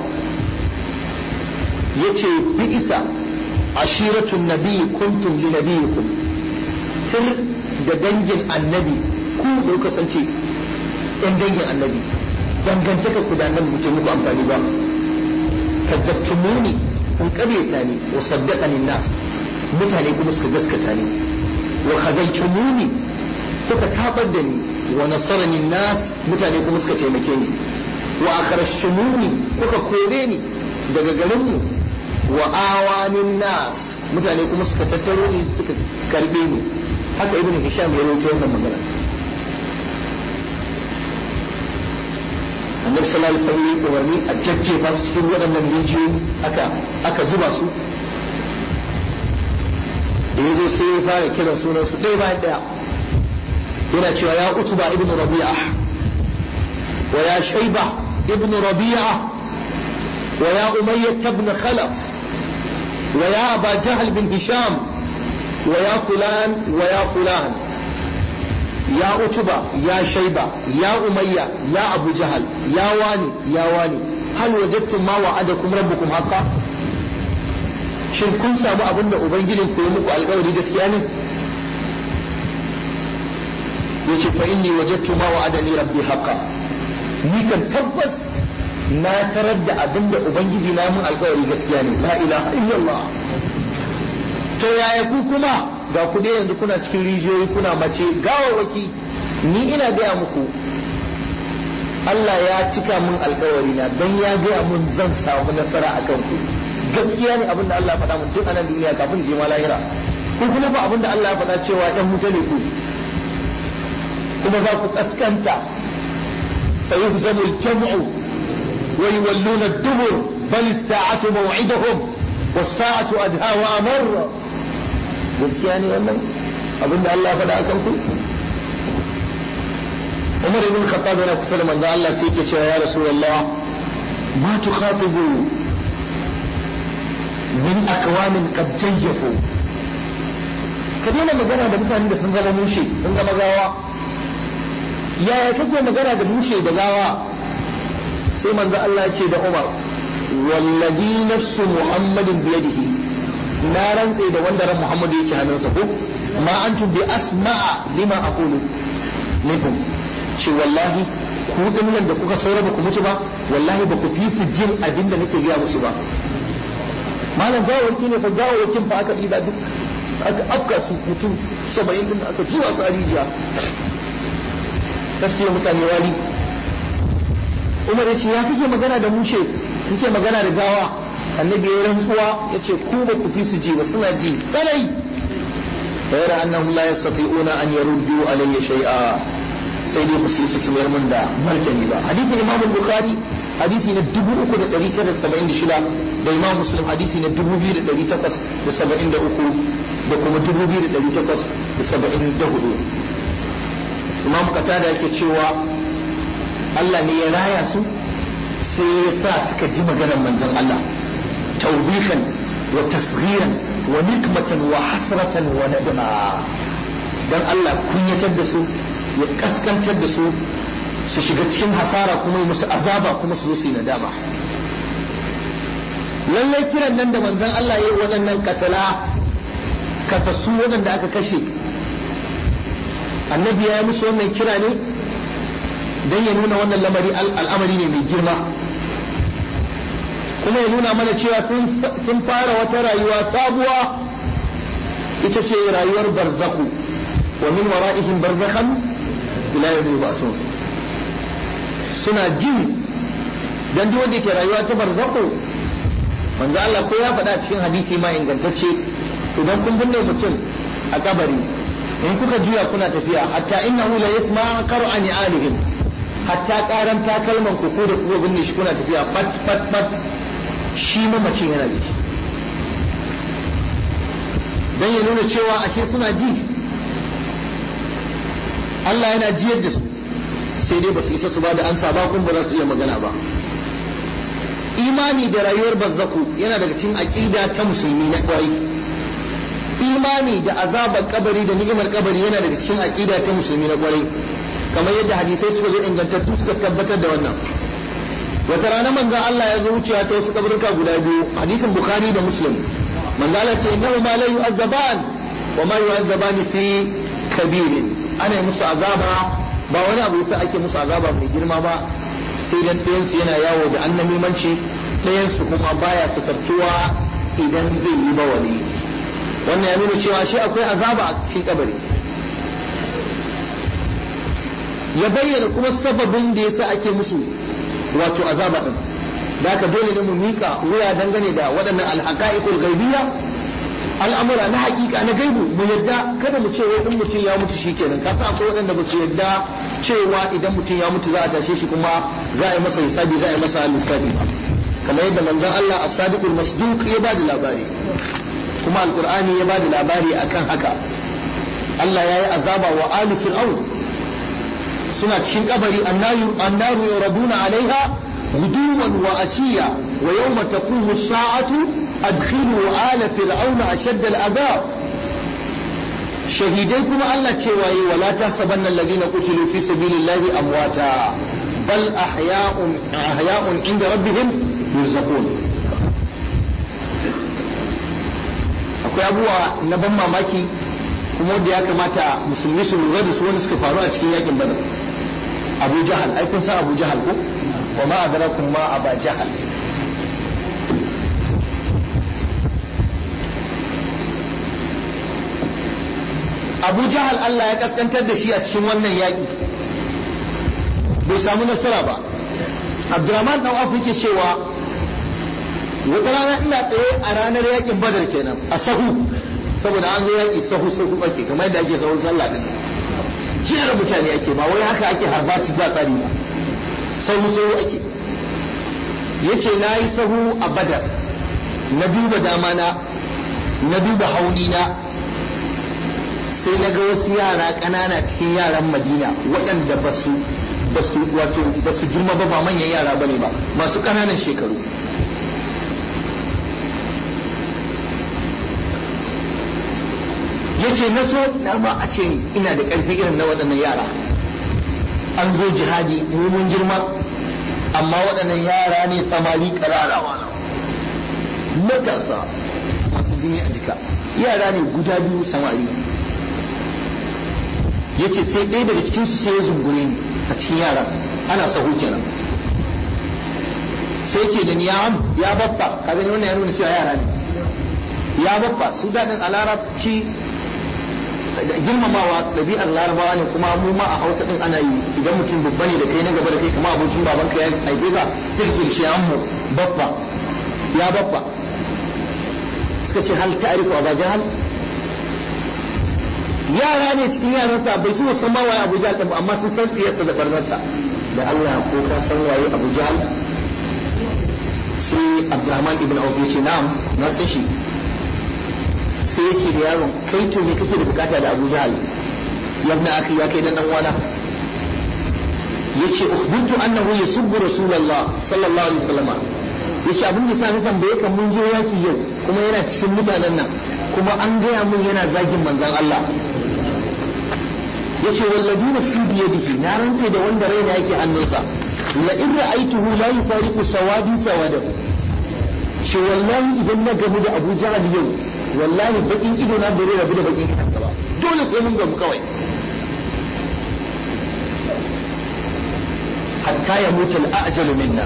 ya ce bi isa ashiratun nabi kuntum li nabiyikum sir da dangin annabi ku da kuka kasance yan dangin annabi dangantaka ku da annabi mutum muku amfani ba kadzabtumuni kun karyata ni wa saddaqani nas mutane kuma suka gaskata ni wa khazaltumuni kuka tabar da ni wa nasarani nas mutane kuma suka taimake ni wa akhrajtumuni kuka kore ni daga garin mu wa awanin nas mutane kuma suka tattaro ni suka karbe ni haka ibn hisham ya rawaito wannan magana annabi sallallahu alaihi wasallam ya umarni a jajjefa su cikin waɗannan rijiyoyi aka aka zuba su da ya zo sai ya fara kiran sunan su ɗaya bayan ɗaya yana cewa ya utuba ibn rabi'a wa ya shaiba ibn rabi'a wa ya umayyah ibn khalaf wa ya aba jahl bin hisham wa ya fulan wa ya fulan ya utuba ya shaiba ya umayya ya abu jahal ya wani ya wani hal wajadtum ma wa'adakum rabbukum haqqan shin kun samu abin da ubangijin ku yi muku alkawari gaskiya ne yace fa inni wajadtu ma wa'adani rabbi haqqan ni kan tabbas na tarar da abin da ubangiji na mun alkawari gaskiya ne la ilaha illallah to yaya ku kuma ga ku dai yanzu kuna cikin rijiyoyi kuna mace gawawaki ni ina gaya muku Allah ya cika mun alkawari na dan ya gaya mun zan samu nasara akan ku gaskiya ne abinda Allah ya faɗa mun tun anan duniya kafin je ma lahira ko kuma ba abinda Allah ya faɗa cewa ɗan wuta ne ku kuma za ku kaskanta sayuhzamu al-jam'u wa yawalluna ad-dubur bal as-sa'atu maw'iduhum was-sa'atu adha wa amar gaskiya ne wannan abinda Allah ya faɗa akan ku Umar ibn Khattab yana kusa da manzo Allah sai yake cewa ya Rasulullah ma tukhatibu min akwamin qad jayyafu ka daina magana da mutane da sun zama mushe sun zama gawa yaya kake magana da mushe da gawa sai manzo Allah ya ce da Umar wallazi nafsu muhammadin biyadihi na rantse da wanda ran Muhammadu yake hannunsa ko ma antum bi asma'a lima aqulu minkum ce wallahi ku dinnan da kuka saura ba ku mutu ba wallahi ba ku fi su jin abin da nake gaya musu ba malam gawawaki ne fa gawawakin fa aka ɗiba duk aka afka su mutum saba'in din aka zuwa su a rijiya gaskiya mutane wali umar ya ce ya kake magana da mushe kake magana da gawa annabi ya rantsuwa ya ce ku ba ku fi su ji ba suna ji tsanai غير أنهم لا يستطيعون أن يردوا علي شيئا sai dai ku su su mayar min da martani ba hadisin imam bukhari hadisi na 3976 da imam muslim hadisi na 2873 da kuma 2874 imam katada yake cewa Allah ne ya raya su sai ya sa suka ji maganar manzon Allah tawbihan wa tasghiran wa nikmatan wa hasratan wa nadama dan Allah kunyatar da su ya kaskantar da su su shiga cikin hasara kuma musu azaba kuma su zo su yi nadama lallai kiran nan da manzon Allah ya yi waɗannan katala kasassu waɗanda aka kashe annabi ya yi musu wannan kira ne don ya nuna wannan lamari al'amari ne mai girma kuma ya nuna mana cewa sun fara wata rayuwa sabuwa ita ce rayuwar barzaku wa min wara'ihim barzakhan ila yawmi yub'asun suna jin dan duk wanda ke rayuwa ta barzakhu manzo Allah ko ya faɗa cikin hadisi ma ingantacce idan kun binne mutum a kabari in kuka juya kuna tafiya hatta innahu la yasma qara'an alihim hatta karan takalman ku ko da kuka binne shi kuna tafiya fat fat fat shi mamacin yana jiki dan ya nuna cewa ashe suna ji Allah yana jiyar da su sai dai ba su isa su ba da ansa ba kuma ba za su iya magana ba imani da rayuwar bazzaku yana daga cikin aqida ta musulmi na kwarai imani da azabar kabari da ni'imar kabari yana daga cikin aqida ta musulmi na kwarai kamar yadda hadisai suka zo ingantattu suka tabbatar da wannan wata rana manzon Allah ya zo wucewa ta wasu kaburuka guda biyu hadisin bukhari da muslim manzon Allah ce innahu ma la yu'azzaban wa ma yu'azzaban fi kabirin ana yi musu azaba ba wani abu yasa ake musu azaba mai girma ba sai dan ɗayan su yana yawo da annamimanci ɗayan su kuma baya sukartuwa idan zai yi bawali wannan ya nuna cewa shi akwai azaba a cikin kabari ya bayyana kuma sababin da yasa ake musu wato azaba din da haka dole ne mu mika wuya dangane da waɗannan alhaqaiqul ghaibiyya al'amura na hakika na gaibu mu yadda kada mu ce wai in mutum ya mutu shikenan ka san akwai waɗanda ba su yadda cewa idan mutum ya mutu za a tashe shi kuma za a yi masa hisabi za a yi masa lissafi ba kamar yadda manzon Allah as-sadiqul masduq ya ba da labari kuma alqur'ani ya ba da labari akan haka Allah ya yi azaba wa ali fir'aun suna cikin kabari annaru annaru yuraduna alaiha غدوا وأشيا ويوم تقوم الساعة أدخلوا آل فرعون أشد العذاب شهيديكم الله تشوي ولا تحسبن الذين قتلوا في سبيل الله أمواتا بل أحياء أحياء عند ربهم يرزقون akwai abubuwa na ban mamaki kuma wanda ya kamata musulmi su lura da su wanda suka faru a cikin yakin badar abu jahal ai kun san abu jahal ko wa ma adrakum ma aba jahal abu jahal Allah ya kaskantar da shi a cikin wannan yaƙi bai samu nasara ba abdurrahman dan afu yake cewa wata rana ina tsaye a ranar yaƙin badar kenan a sahu saboda an zo yaƙi sahu sahu ake kamar yadda ake sahun sallah din jiyar mutane ake ba wai haka ake harbaci ba tsari ba sahu sahu ake yace na yi sahu a badar na duba dama na na duba hauni na sai na ga wasu yara ƙanana cikin yaran madina waɗanda ba su ba su wato ba su girma ba ba manyan yara bane ba masu ƙananan shekaru yace na so na ma a ce ina da ƙarfi irin na waɗannan yara an zo jihadi mu mun girma amma waɗannan yara ne samari ƙararawa matasa masu jini a jika yara ne guda biyu samari yace sai ɗaya daga cikin su sai ya zungure ni a cikin yara ana sahu kenan sai ce da ni ya am ya babba ka gani wannan ya nuna cewa yara ne ya babba su daɗin a larabci girmamawa ɗabi'ar larabawa ne kuma mu ma a hausa ɗin ana yi idan mutum babba ne da kai na gaba da kai kama abokin babanka ya haife ka sai ka ce shi mu babba ya babba suka ce hal ta'rifu aba jahal yara ne cikin yaransa bai su san ma waye Abu Jahl din amma sun san tsiyarsa da barnarsa da Allah ko ka san waye Abu Jahl sai Abdurrahman ibn Auf ya ce na'am na san shi sai ya ce da yaron kai to me kake da bukata da Abu Jahl ya ibn akhi ya kai dan dan wana yace ukhbirtu annahu yasubbu rasulullah sallallahu alaihi wasallam yace abin da sa na tambaye kan mun je yaki yau kuma yana cikin mutanen nan kuma an gaya mun yana zagin manzon Allah yace wallazi nafsi bi yadihi na rantse da wanda raina yake hannunsa la in ra'aytuhu la yufariqu sawadi sawadahu ce wallahi idan na gamu da Abu Jahal yau wallahi bakin ido na bare rabu da bakin kansa ba dole sai mun gamu kawai hatta ya mutu al-ajalu minna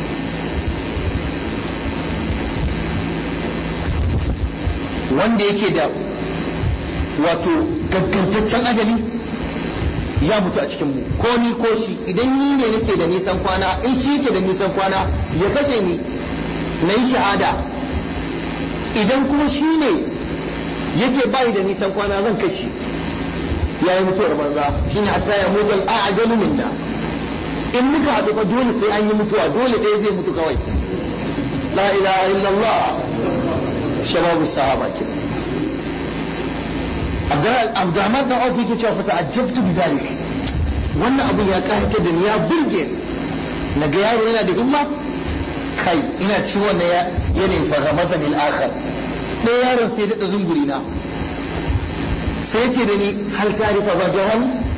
wanda yake da wato gaggantaccen ajali ya mutu a cikin mu ko ni ko shi idan ni ne nake da nisan kwana in shi yake da nisan kwana ya kashe ni na yi shahada idan kuma shi ne yake bayi da nisan kwana zan kashe ya yi mutuwar banza shi ne hatta ya mutu al'ajalu minna in muka haɗu fa dole sai an yi mutuwa dole ɗaya zai mutu kawai la ilaha illallah shababu sahaba kenan Abdurrahman dan Auf yake cewa fata ajabtu bi dalik wannan abun ya kayata da ni ya burge na ga yaro yana da himma kai ina ci wannan ya yanayin farhamasa lil akhar ɗaya yaron sai da zunguri na sai ce da ni hal tarifa ba jahal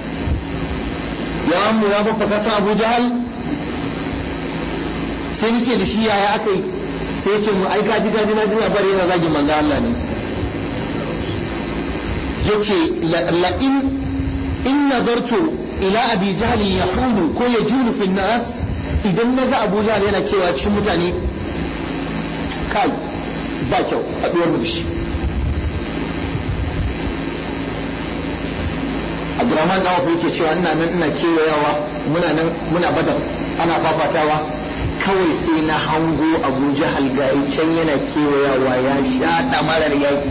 ya amu ya babba kasa Abu Jahal sai ni ce da shi yaya aka yi sai ce mu aika ji gaji na duniya bari yana zagin manzo Allah ne yace la in in nazartu ila abi jahl yahulu ko yajulu fi nas idan naga abu jahl yana cewa cikin mutane kai ba kyau haɗuwar mu da shi Abdurrahman da Awfu yake cewa ina nan ina kewayawa muna nan muna badar ana fafatawa kawai sai na hango Abu Jahal gari can yana kewayawa ya sha damarar yaki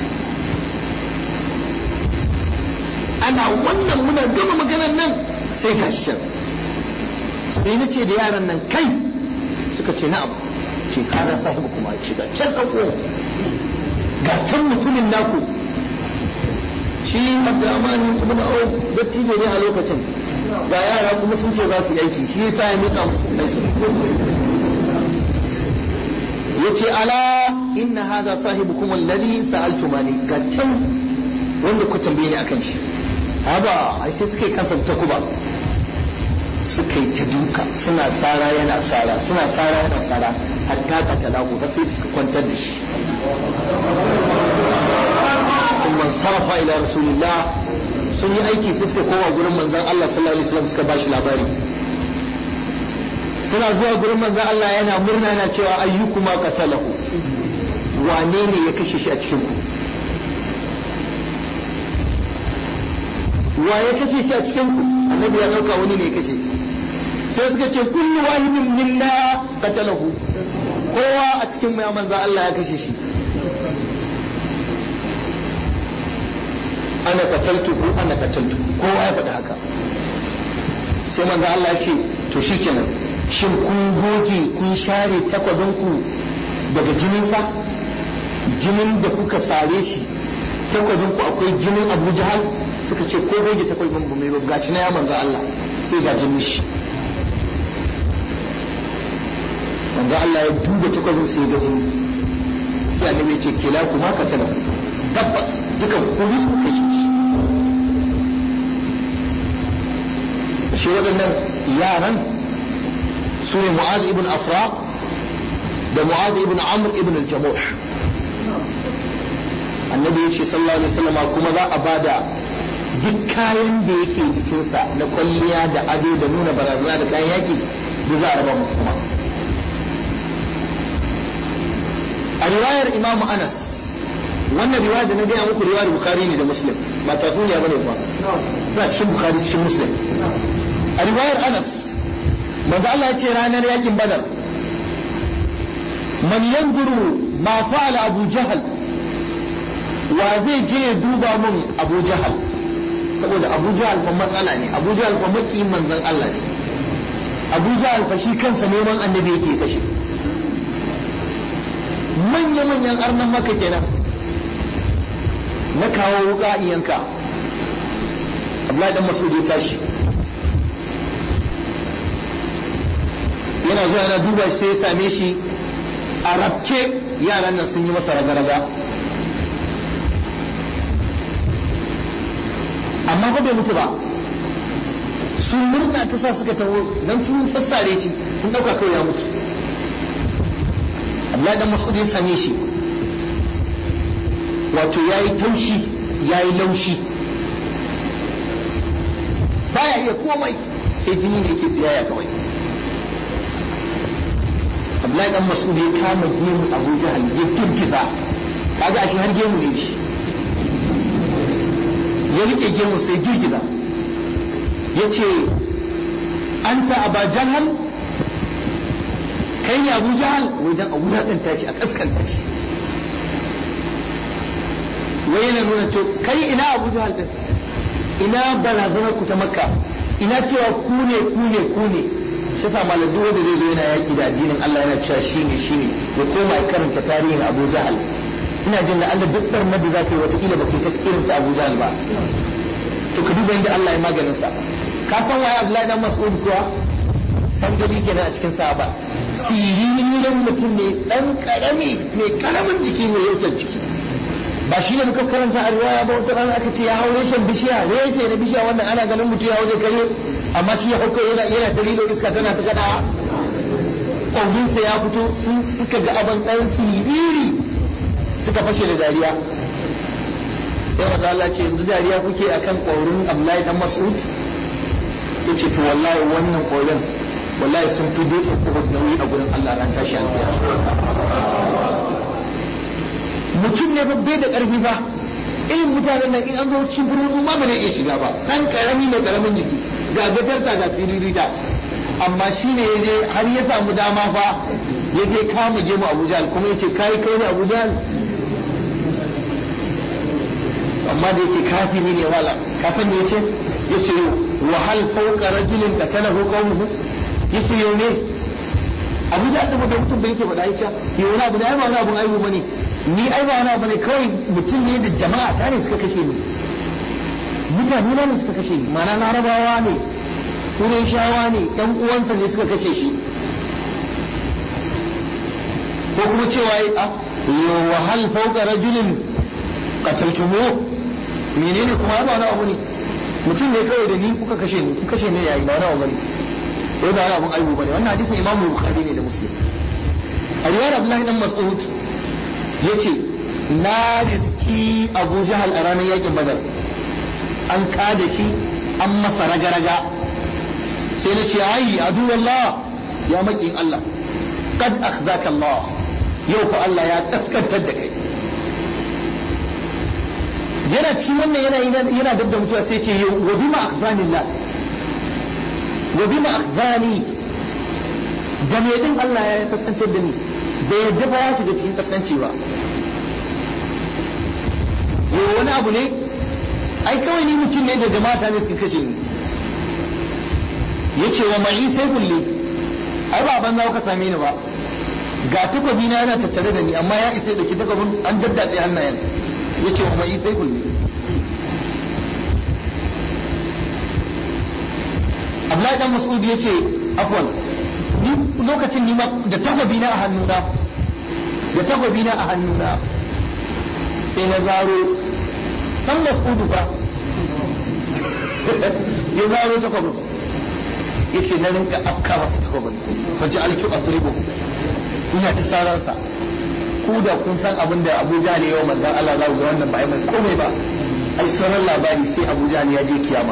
ana wannan muna gama maganar nan sai ga shi sai na ce da yaran nan kai suka ce na'am ce kana sahibu kuma ce ga can ɗauko ga can mutumin naku shi abdurrahman ibn auf dattijo ne a lokacin ga yara kuma sun ce za su yi aiki shi yasa ya mika musu aiki yace ala inna hadha sahibukum alladhi sa'altumani ga can wanda ku tambaye ni akan shi haba ai sai suka yi kansa ta kuba suka yi ta duka suna tsara yana tsara suna tsara yana tsara hatta ka talaku har sai suka kwantar da shi ثم انصرف الى رسول الله sun yi aiki sai suka koma gurin manzon Allah sallallahu alaihi wasallam suka bashi labari suna zuwa gurin manzon Allah yana murna yana cewa ayyukuma qatalahu wane ne ya kashe shi a cikin ku wa ya kashe shi a cikin ku annabi ya dauka wani ne ya kashe shi sai suka ce kullu wahidin minna qatalahu kowa a cikin mu ya manzon Allah ya kashe shi ana kataltu ko ana kataltu kowa ya faɗi haka sai manzo Allah ya ce to shikenan shin kun goge kun share takwabin ku daga jinin sa jinin da kuka sare shi takwabin ku akwai jinin Abu Jahal suka ce ko goge takwabin bu mai gaci na ya manzo Allah sai ga jinin shi manzo Allah ya duba takwabin sai ga jini sai annabi ya ce kila kuma ka tana tabbas dukan kuri su kashe shi shi waɗannan yaran su ne mu'az ibn afra da mu'az ibn amr ibn al-jamuh annabi ya ce sallallahu alaihi wasallam kuma za a bada duk kayan da yake jikinsa na kwalliya da ado da nuna barazana da kayan yaki da za a raba mu kuma a riwayar imamu anas wannan riwaya da na gaya muku riwayar bukari ne da muslim ba tatsuniya bane ba za cikin bukari cikin muslim a riwayar anas manzo Allah ya ce ranar yakin badar man yanzuru ma fa'ala abu jahal wa zai je ya duba mun abu jahal saboda abu jahal fa matsala ne abu jahal fa maki manzon Allah ne abu jahal fa shi kansa neman annabi yake kashe manya-manyan arnan maka kenan na kawo wuka in yanka Abdullahi dan Mas'ud ya tashi yana zuwa yana duba sai ya same shi a rafke yaran nan sun yi masa raga-raga amma ba bai mutu ba sun murna ta sa suka taho dan sun sassare shi sun dauka kawai ya mutu Abdullahi dan Mas'ud ya same shi wato ya yi taushi ya yi laushi baya iya komai sai jini ne ke tsiyaya kawai Abdullahi dan Mas'ud ya kama gemu Abu Jahal ya girgiza kaga ashe har gemu ne shi ya rike gemu sai girgiza ya ce anta Aba Jahal kai ne Abu Jahal wai dan a wulaƙanta shi a kaskanta shi wai yana nuna to kai ina abu jahal din ina barazanar ku ta makka ina cewa ku ne ku ne ku ne shi sa malam duk wanda zai zo yana yaki da addinin Allah yana cewa shi ne shi ne ya koma ya karanta tarihin Abu Jahal ina jin da Allah duk barnar da zaka yi wata kila baka ta irin ta Abu Jahal ba to ka duba inda Allah ya maganin sa ka san waye Abdullahi dan Mas'ud kuwa san gari kenan a cikin sahaba siririn mutum ne dan karami mai karamin jiki mai yausar ciki ba shi ne muka karanta a riwaya ba wata rana aka ce ya hau reshen bishiya reshe na bishiya wannan ana ganin mutum ya hau zai kare amma shi ya hauka yana yana ta lilo iska tana ta kada ƙwaurinsa ya fito sun suka ga abin ɗan siriri suka fashe da dariya sai wata Allah ce yanzu dariya kuke akan ƙwaurin Abdullahi dan Mas'ud yace to wallahi wannan ƙwaurin wallahi sun fi dutse Uhud nauyi a gurin Allah ran tashi alƙiyama mutum ne bai da karfi ba irin mutanen nan in an zo cikin birnin ma ba zai iya shiga ba dan karami mai karamin jiki ga gajarta ga siririta amma shi ne ya je har ya samu dama fa ya je kama gemu abuja kuma ya ce kai kai ne abuja amma da yake kafiri ne wala ka san me yace yace wa hal fawqa rajulin qatalahu qawmuhu yace yau ne abu da da mutum bai yake faɗa yace yau wani abu da ai ba wani abun aibu bane ni ai ba wani abu ne kawai mutum ne da jama'a ta ne suka kashe ni mutane na ne suka kashe ni ma'ana larabawa ne shawa ne ɗan uwansa ne suka kashe shi ko kuma cewa a yau wa hal fawqa rajulin qataltumuhu menene kuma ba wani abu ne mutum ne kawai da ni kuka kashe ni kuka kashe ni yayi ba wani abu bane wai ba wani abun aibu bane wannan hadisin imamu bukhari ne da muslim a riwayar abdullahi dan mas'ud yace na riski abu jahal a ranar yakin badar an kada shi an masa raga-raga sai na ce ai adu Allah ya makin Allah kad akhzaka Allah yau fa Allah ya kaskantar da kai yana ci wannan yana yana dab da mutuwa sai ce wa bima akhzanillah wa bima akhzani da me din Allah ya kaskantar da ni bai yadda ba ya shiga cikin kaskanci ba yau wani abu ne ai kawai ni mutum ne da jama'a ne suka kashe ni yace wa mai sai kulli ai ba ban za ka same ni ba ga takobi na yana tattare da ni amma ya isa da ki takobin an daddatse hannayen yace wa mai sai kulli Abdullahi dan Mas'ud yace afwan ni lokacin ni ma da takobi na a hannuna da takobi na a hannuna sai na zaro dan Mas'ud fa ya zaro takobin yace na rinka afka masa takobin faji alki asribu ina ta saransa ku da kun san abin da Abuja ne yau manzon Allah za ku ga wannan ba ai mai komai ba ai sauran labari sai Abuja ne ya je kiyama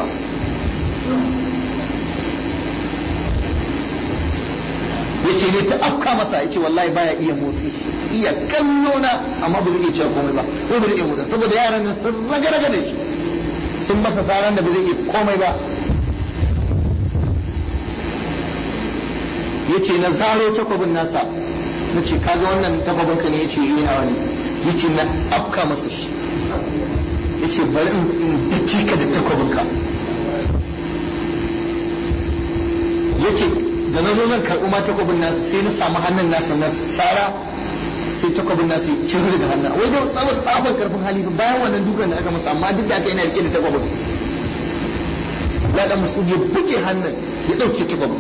yace ne ta afka masa yace wallahi baya iya motsi iya kallo na amma ba zai iya cewa komai ba ko ba zai iya motsi saboda yaran nan sun raga-raga da shi sun masa saran da ba zai iya komai ba yace na zaro takwabin nasa na ce kaga wannan takwabin ka ne yace yi nawa ne yace na afka masa shi yace bari in dake ka da takwabin ka yace da na zo zan karɓi ma takwabin nasa sai na samu hannun nasa na sara sai takwabin nasa ya ciro daga hannun wai da tsawon tsafin karfin hali bayan wannan dukan da aka masa amma duk da aka yana rike da takwabin ya dan masudi ya buge hannun ya ɗauke takwabin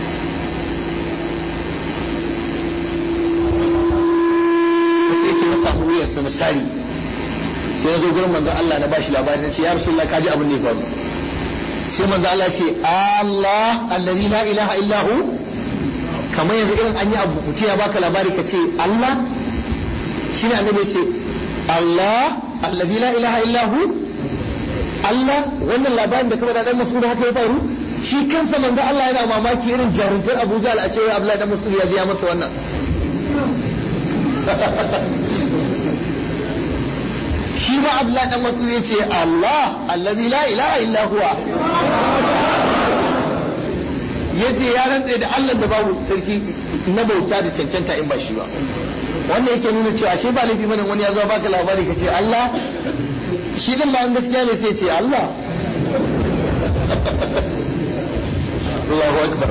samu wuyarsa na sari sai na zo gurin manzo Allah na bashi labari na ce ya rasulullah kaji abin da ya faru sai manzo Allah ce Allah allazi la ilaha illa hu kamar yanzu irin an yi abu mutum ya baka labari ka ce Allah shine annabi ce Allah allazi la ilaha illa hu Allah wannan labarin da kuma da dan Mas'ud haka ya faru shi kansa manzo Allah yana mamaki irin jaruntar Abu Jahl a ce Abdullahi dan Mas'ud ya ji ya masa wannan shi ma Abdullahi dan Mas'ud ya ce Allah allazi la ilaha illa huwa yace ya rantsa da Allah da babu sarki na bauta da cancanta in ba shi ba wannan yake nuna cewa ashe ba laifi bane wani ya zo baka labari ka ce Allah shi din ba gaskiya ne sai ce Allah Allahu akbar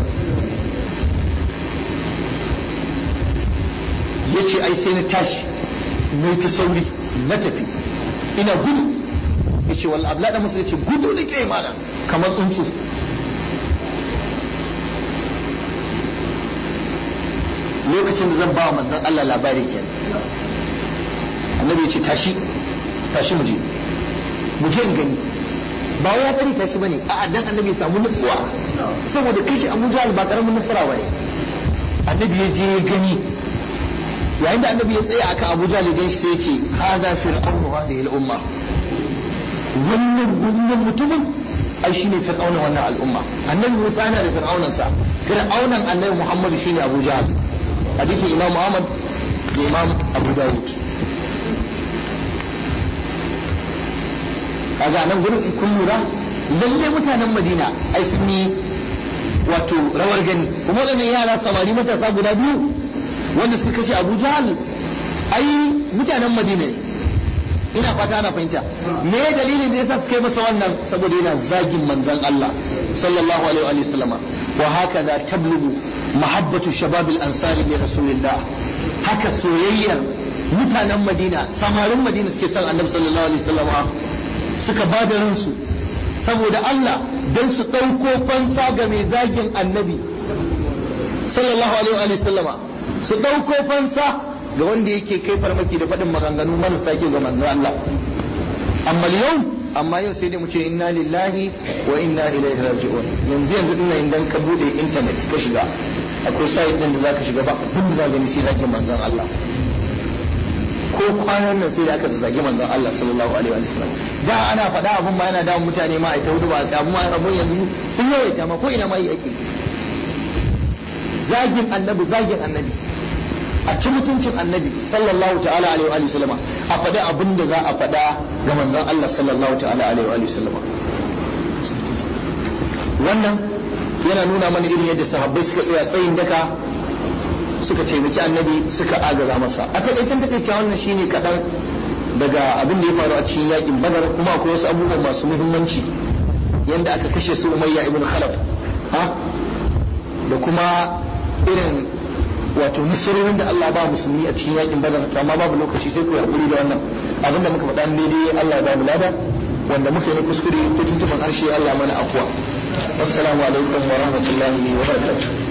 yace ai sai na tashi na ta sauri na tafi ina gudu yace wal ablada musu yace gudu da ke mana kamar tsuntsu lokacin da zan ba manzon Allah labari kenan annabi yace tashi tashi mu je mu je in gani ba wai ya bari tashi bane a'a dan annabi ya samu nutsuwa saboda kashi Abu Jahl ba karamin nasara bane annabi ya je ya gani yayin da annabi ya tsaya akan Abu Jahl gan shi sai ya ce hada fir'aunu hadhihi al-umma wannan wannan mutumin ai shine fir'auna wannan al'umma annabi Musa yana da fir'aunan sa fir'aunan annabi Muhammad shine Abu Jahl hadisin Imam Ahmad da Imam Abu Dawud kaga nan gurin in kun lura lalle mutanen Madina ai sun yi wato rawar gani kuma waɗannan yara samari matasa guda biyu wanda suka kashe Abu Jahal ai mutanen Madina ne ina fata ana fahimta me dalilin da yasa suka yi masa wannan saboda yana zagin manzon Allah sallallahu alaihi wa sallama wa hakaza tablugu mahabbatu shabab al-ansar li rasulillah haka soyayyar mutanen Madina samarin Madina suke son Annabi sallallahu alaihi wa sallama suka ba da ransu saboda Allah don su ɗauko fansa ga mai zagin Annabi sallallahu alaihi wa sallama su ɗauko fansa ga wanda yake kai farmaki da faɗin maganganu marasa ke ga manzo Allah amma yau amma yau sai dai mu ce inna lillahi wa inna ilaihi raji'un yanzu yanzu dinnan idan ka bude internet ka shiga akwai site din da zaka shiga ba abin da zaka gani sai zaki manzon Allah ko kwanan nan sai da aka zagi manzon Allah sallallahu alaihi wa sallam da ana faɗa abun ma yana da mutane ma a ta hudu ba abun ma abun yanzu sun yawaita ma ko ina ma yi ake zagin annabi zagin annabi a ci mutuncin annabi sallallahu ta'ala alaihi wa sallama a faɗi abin da za a faɗa ga manzon Allah sallallahu ta'ala alaihi wa sallama wannan yana nuna mana irin yadda sahabbai suka tsaya tsayin daka suka taimaki annabi suka agaza masa a takaicen takaice wannan shine kaɗan daga abin da ya faru a cikin yakin badar kuma akwai wasu abubuwan masu muhimmanci yadda aka kashe su umayya ibn khalaf ha da kuma irin wato nasarorin da Allah ba musulmi a cikin yakin badar to amma babu lokaci sai ku hakuri da wannan abinda muka faɗa daidai Allah ya ba mu lada wanda muka yi kuskure ko tuntuban harshe Allah mana afwa assalamu alaikum wa rahmatullahi wa barakatuh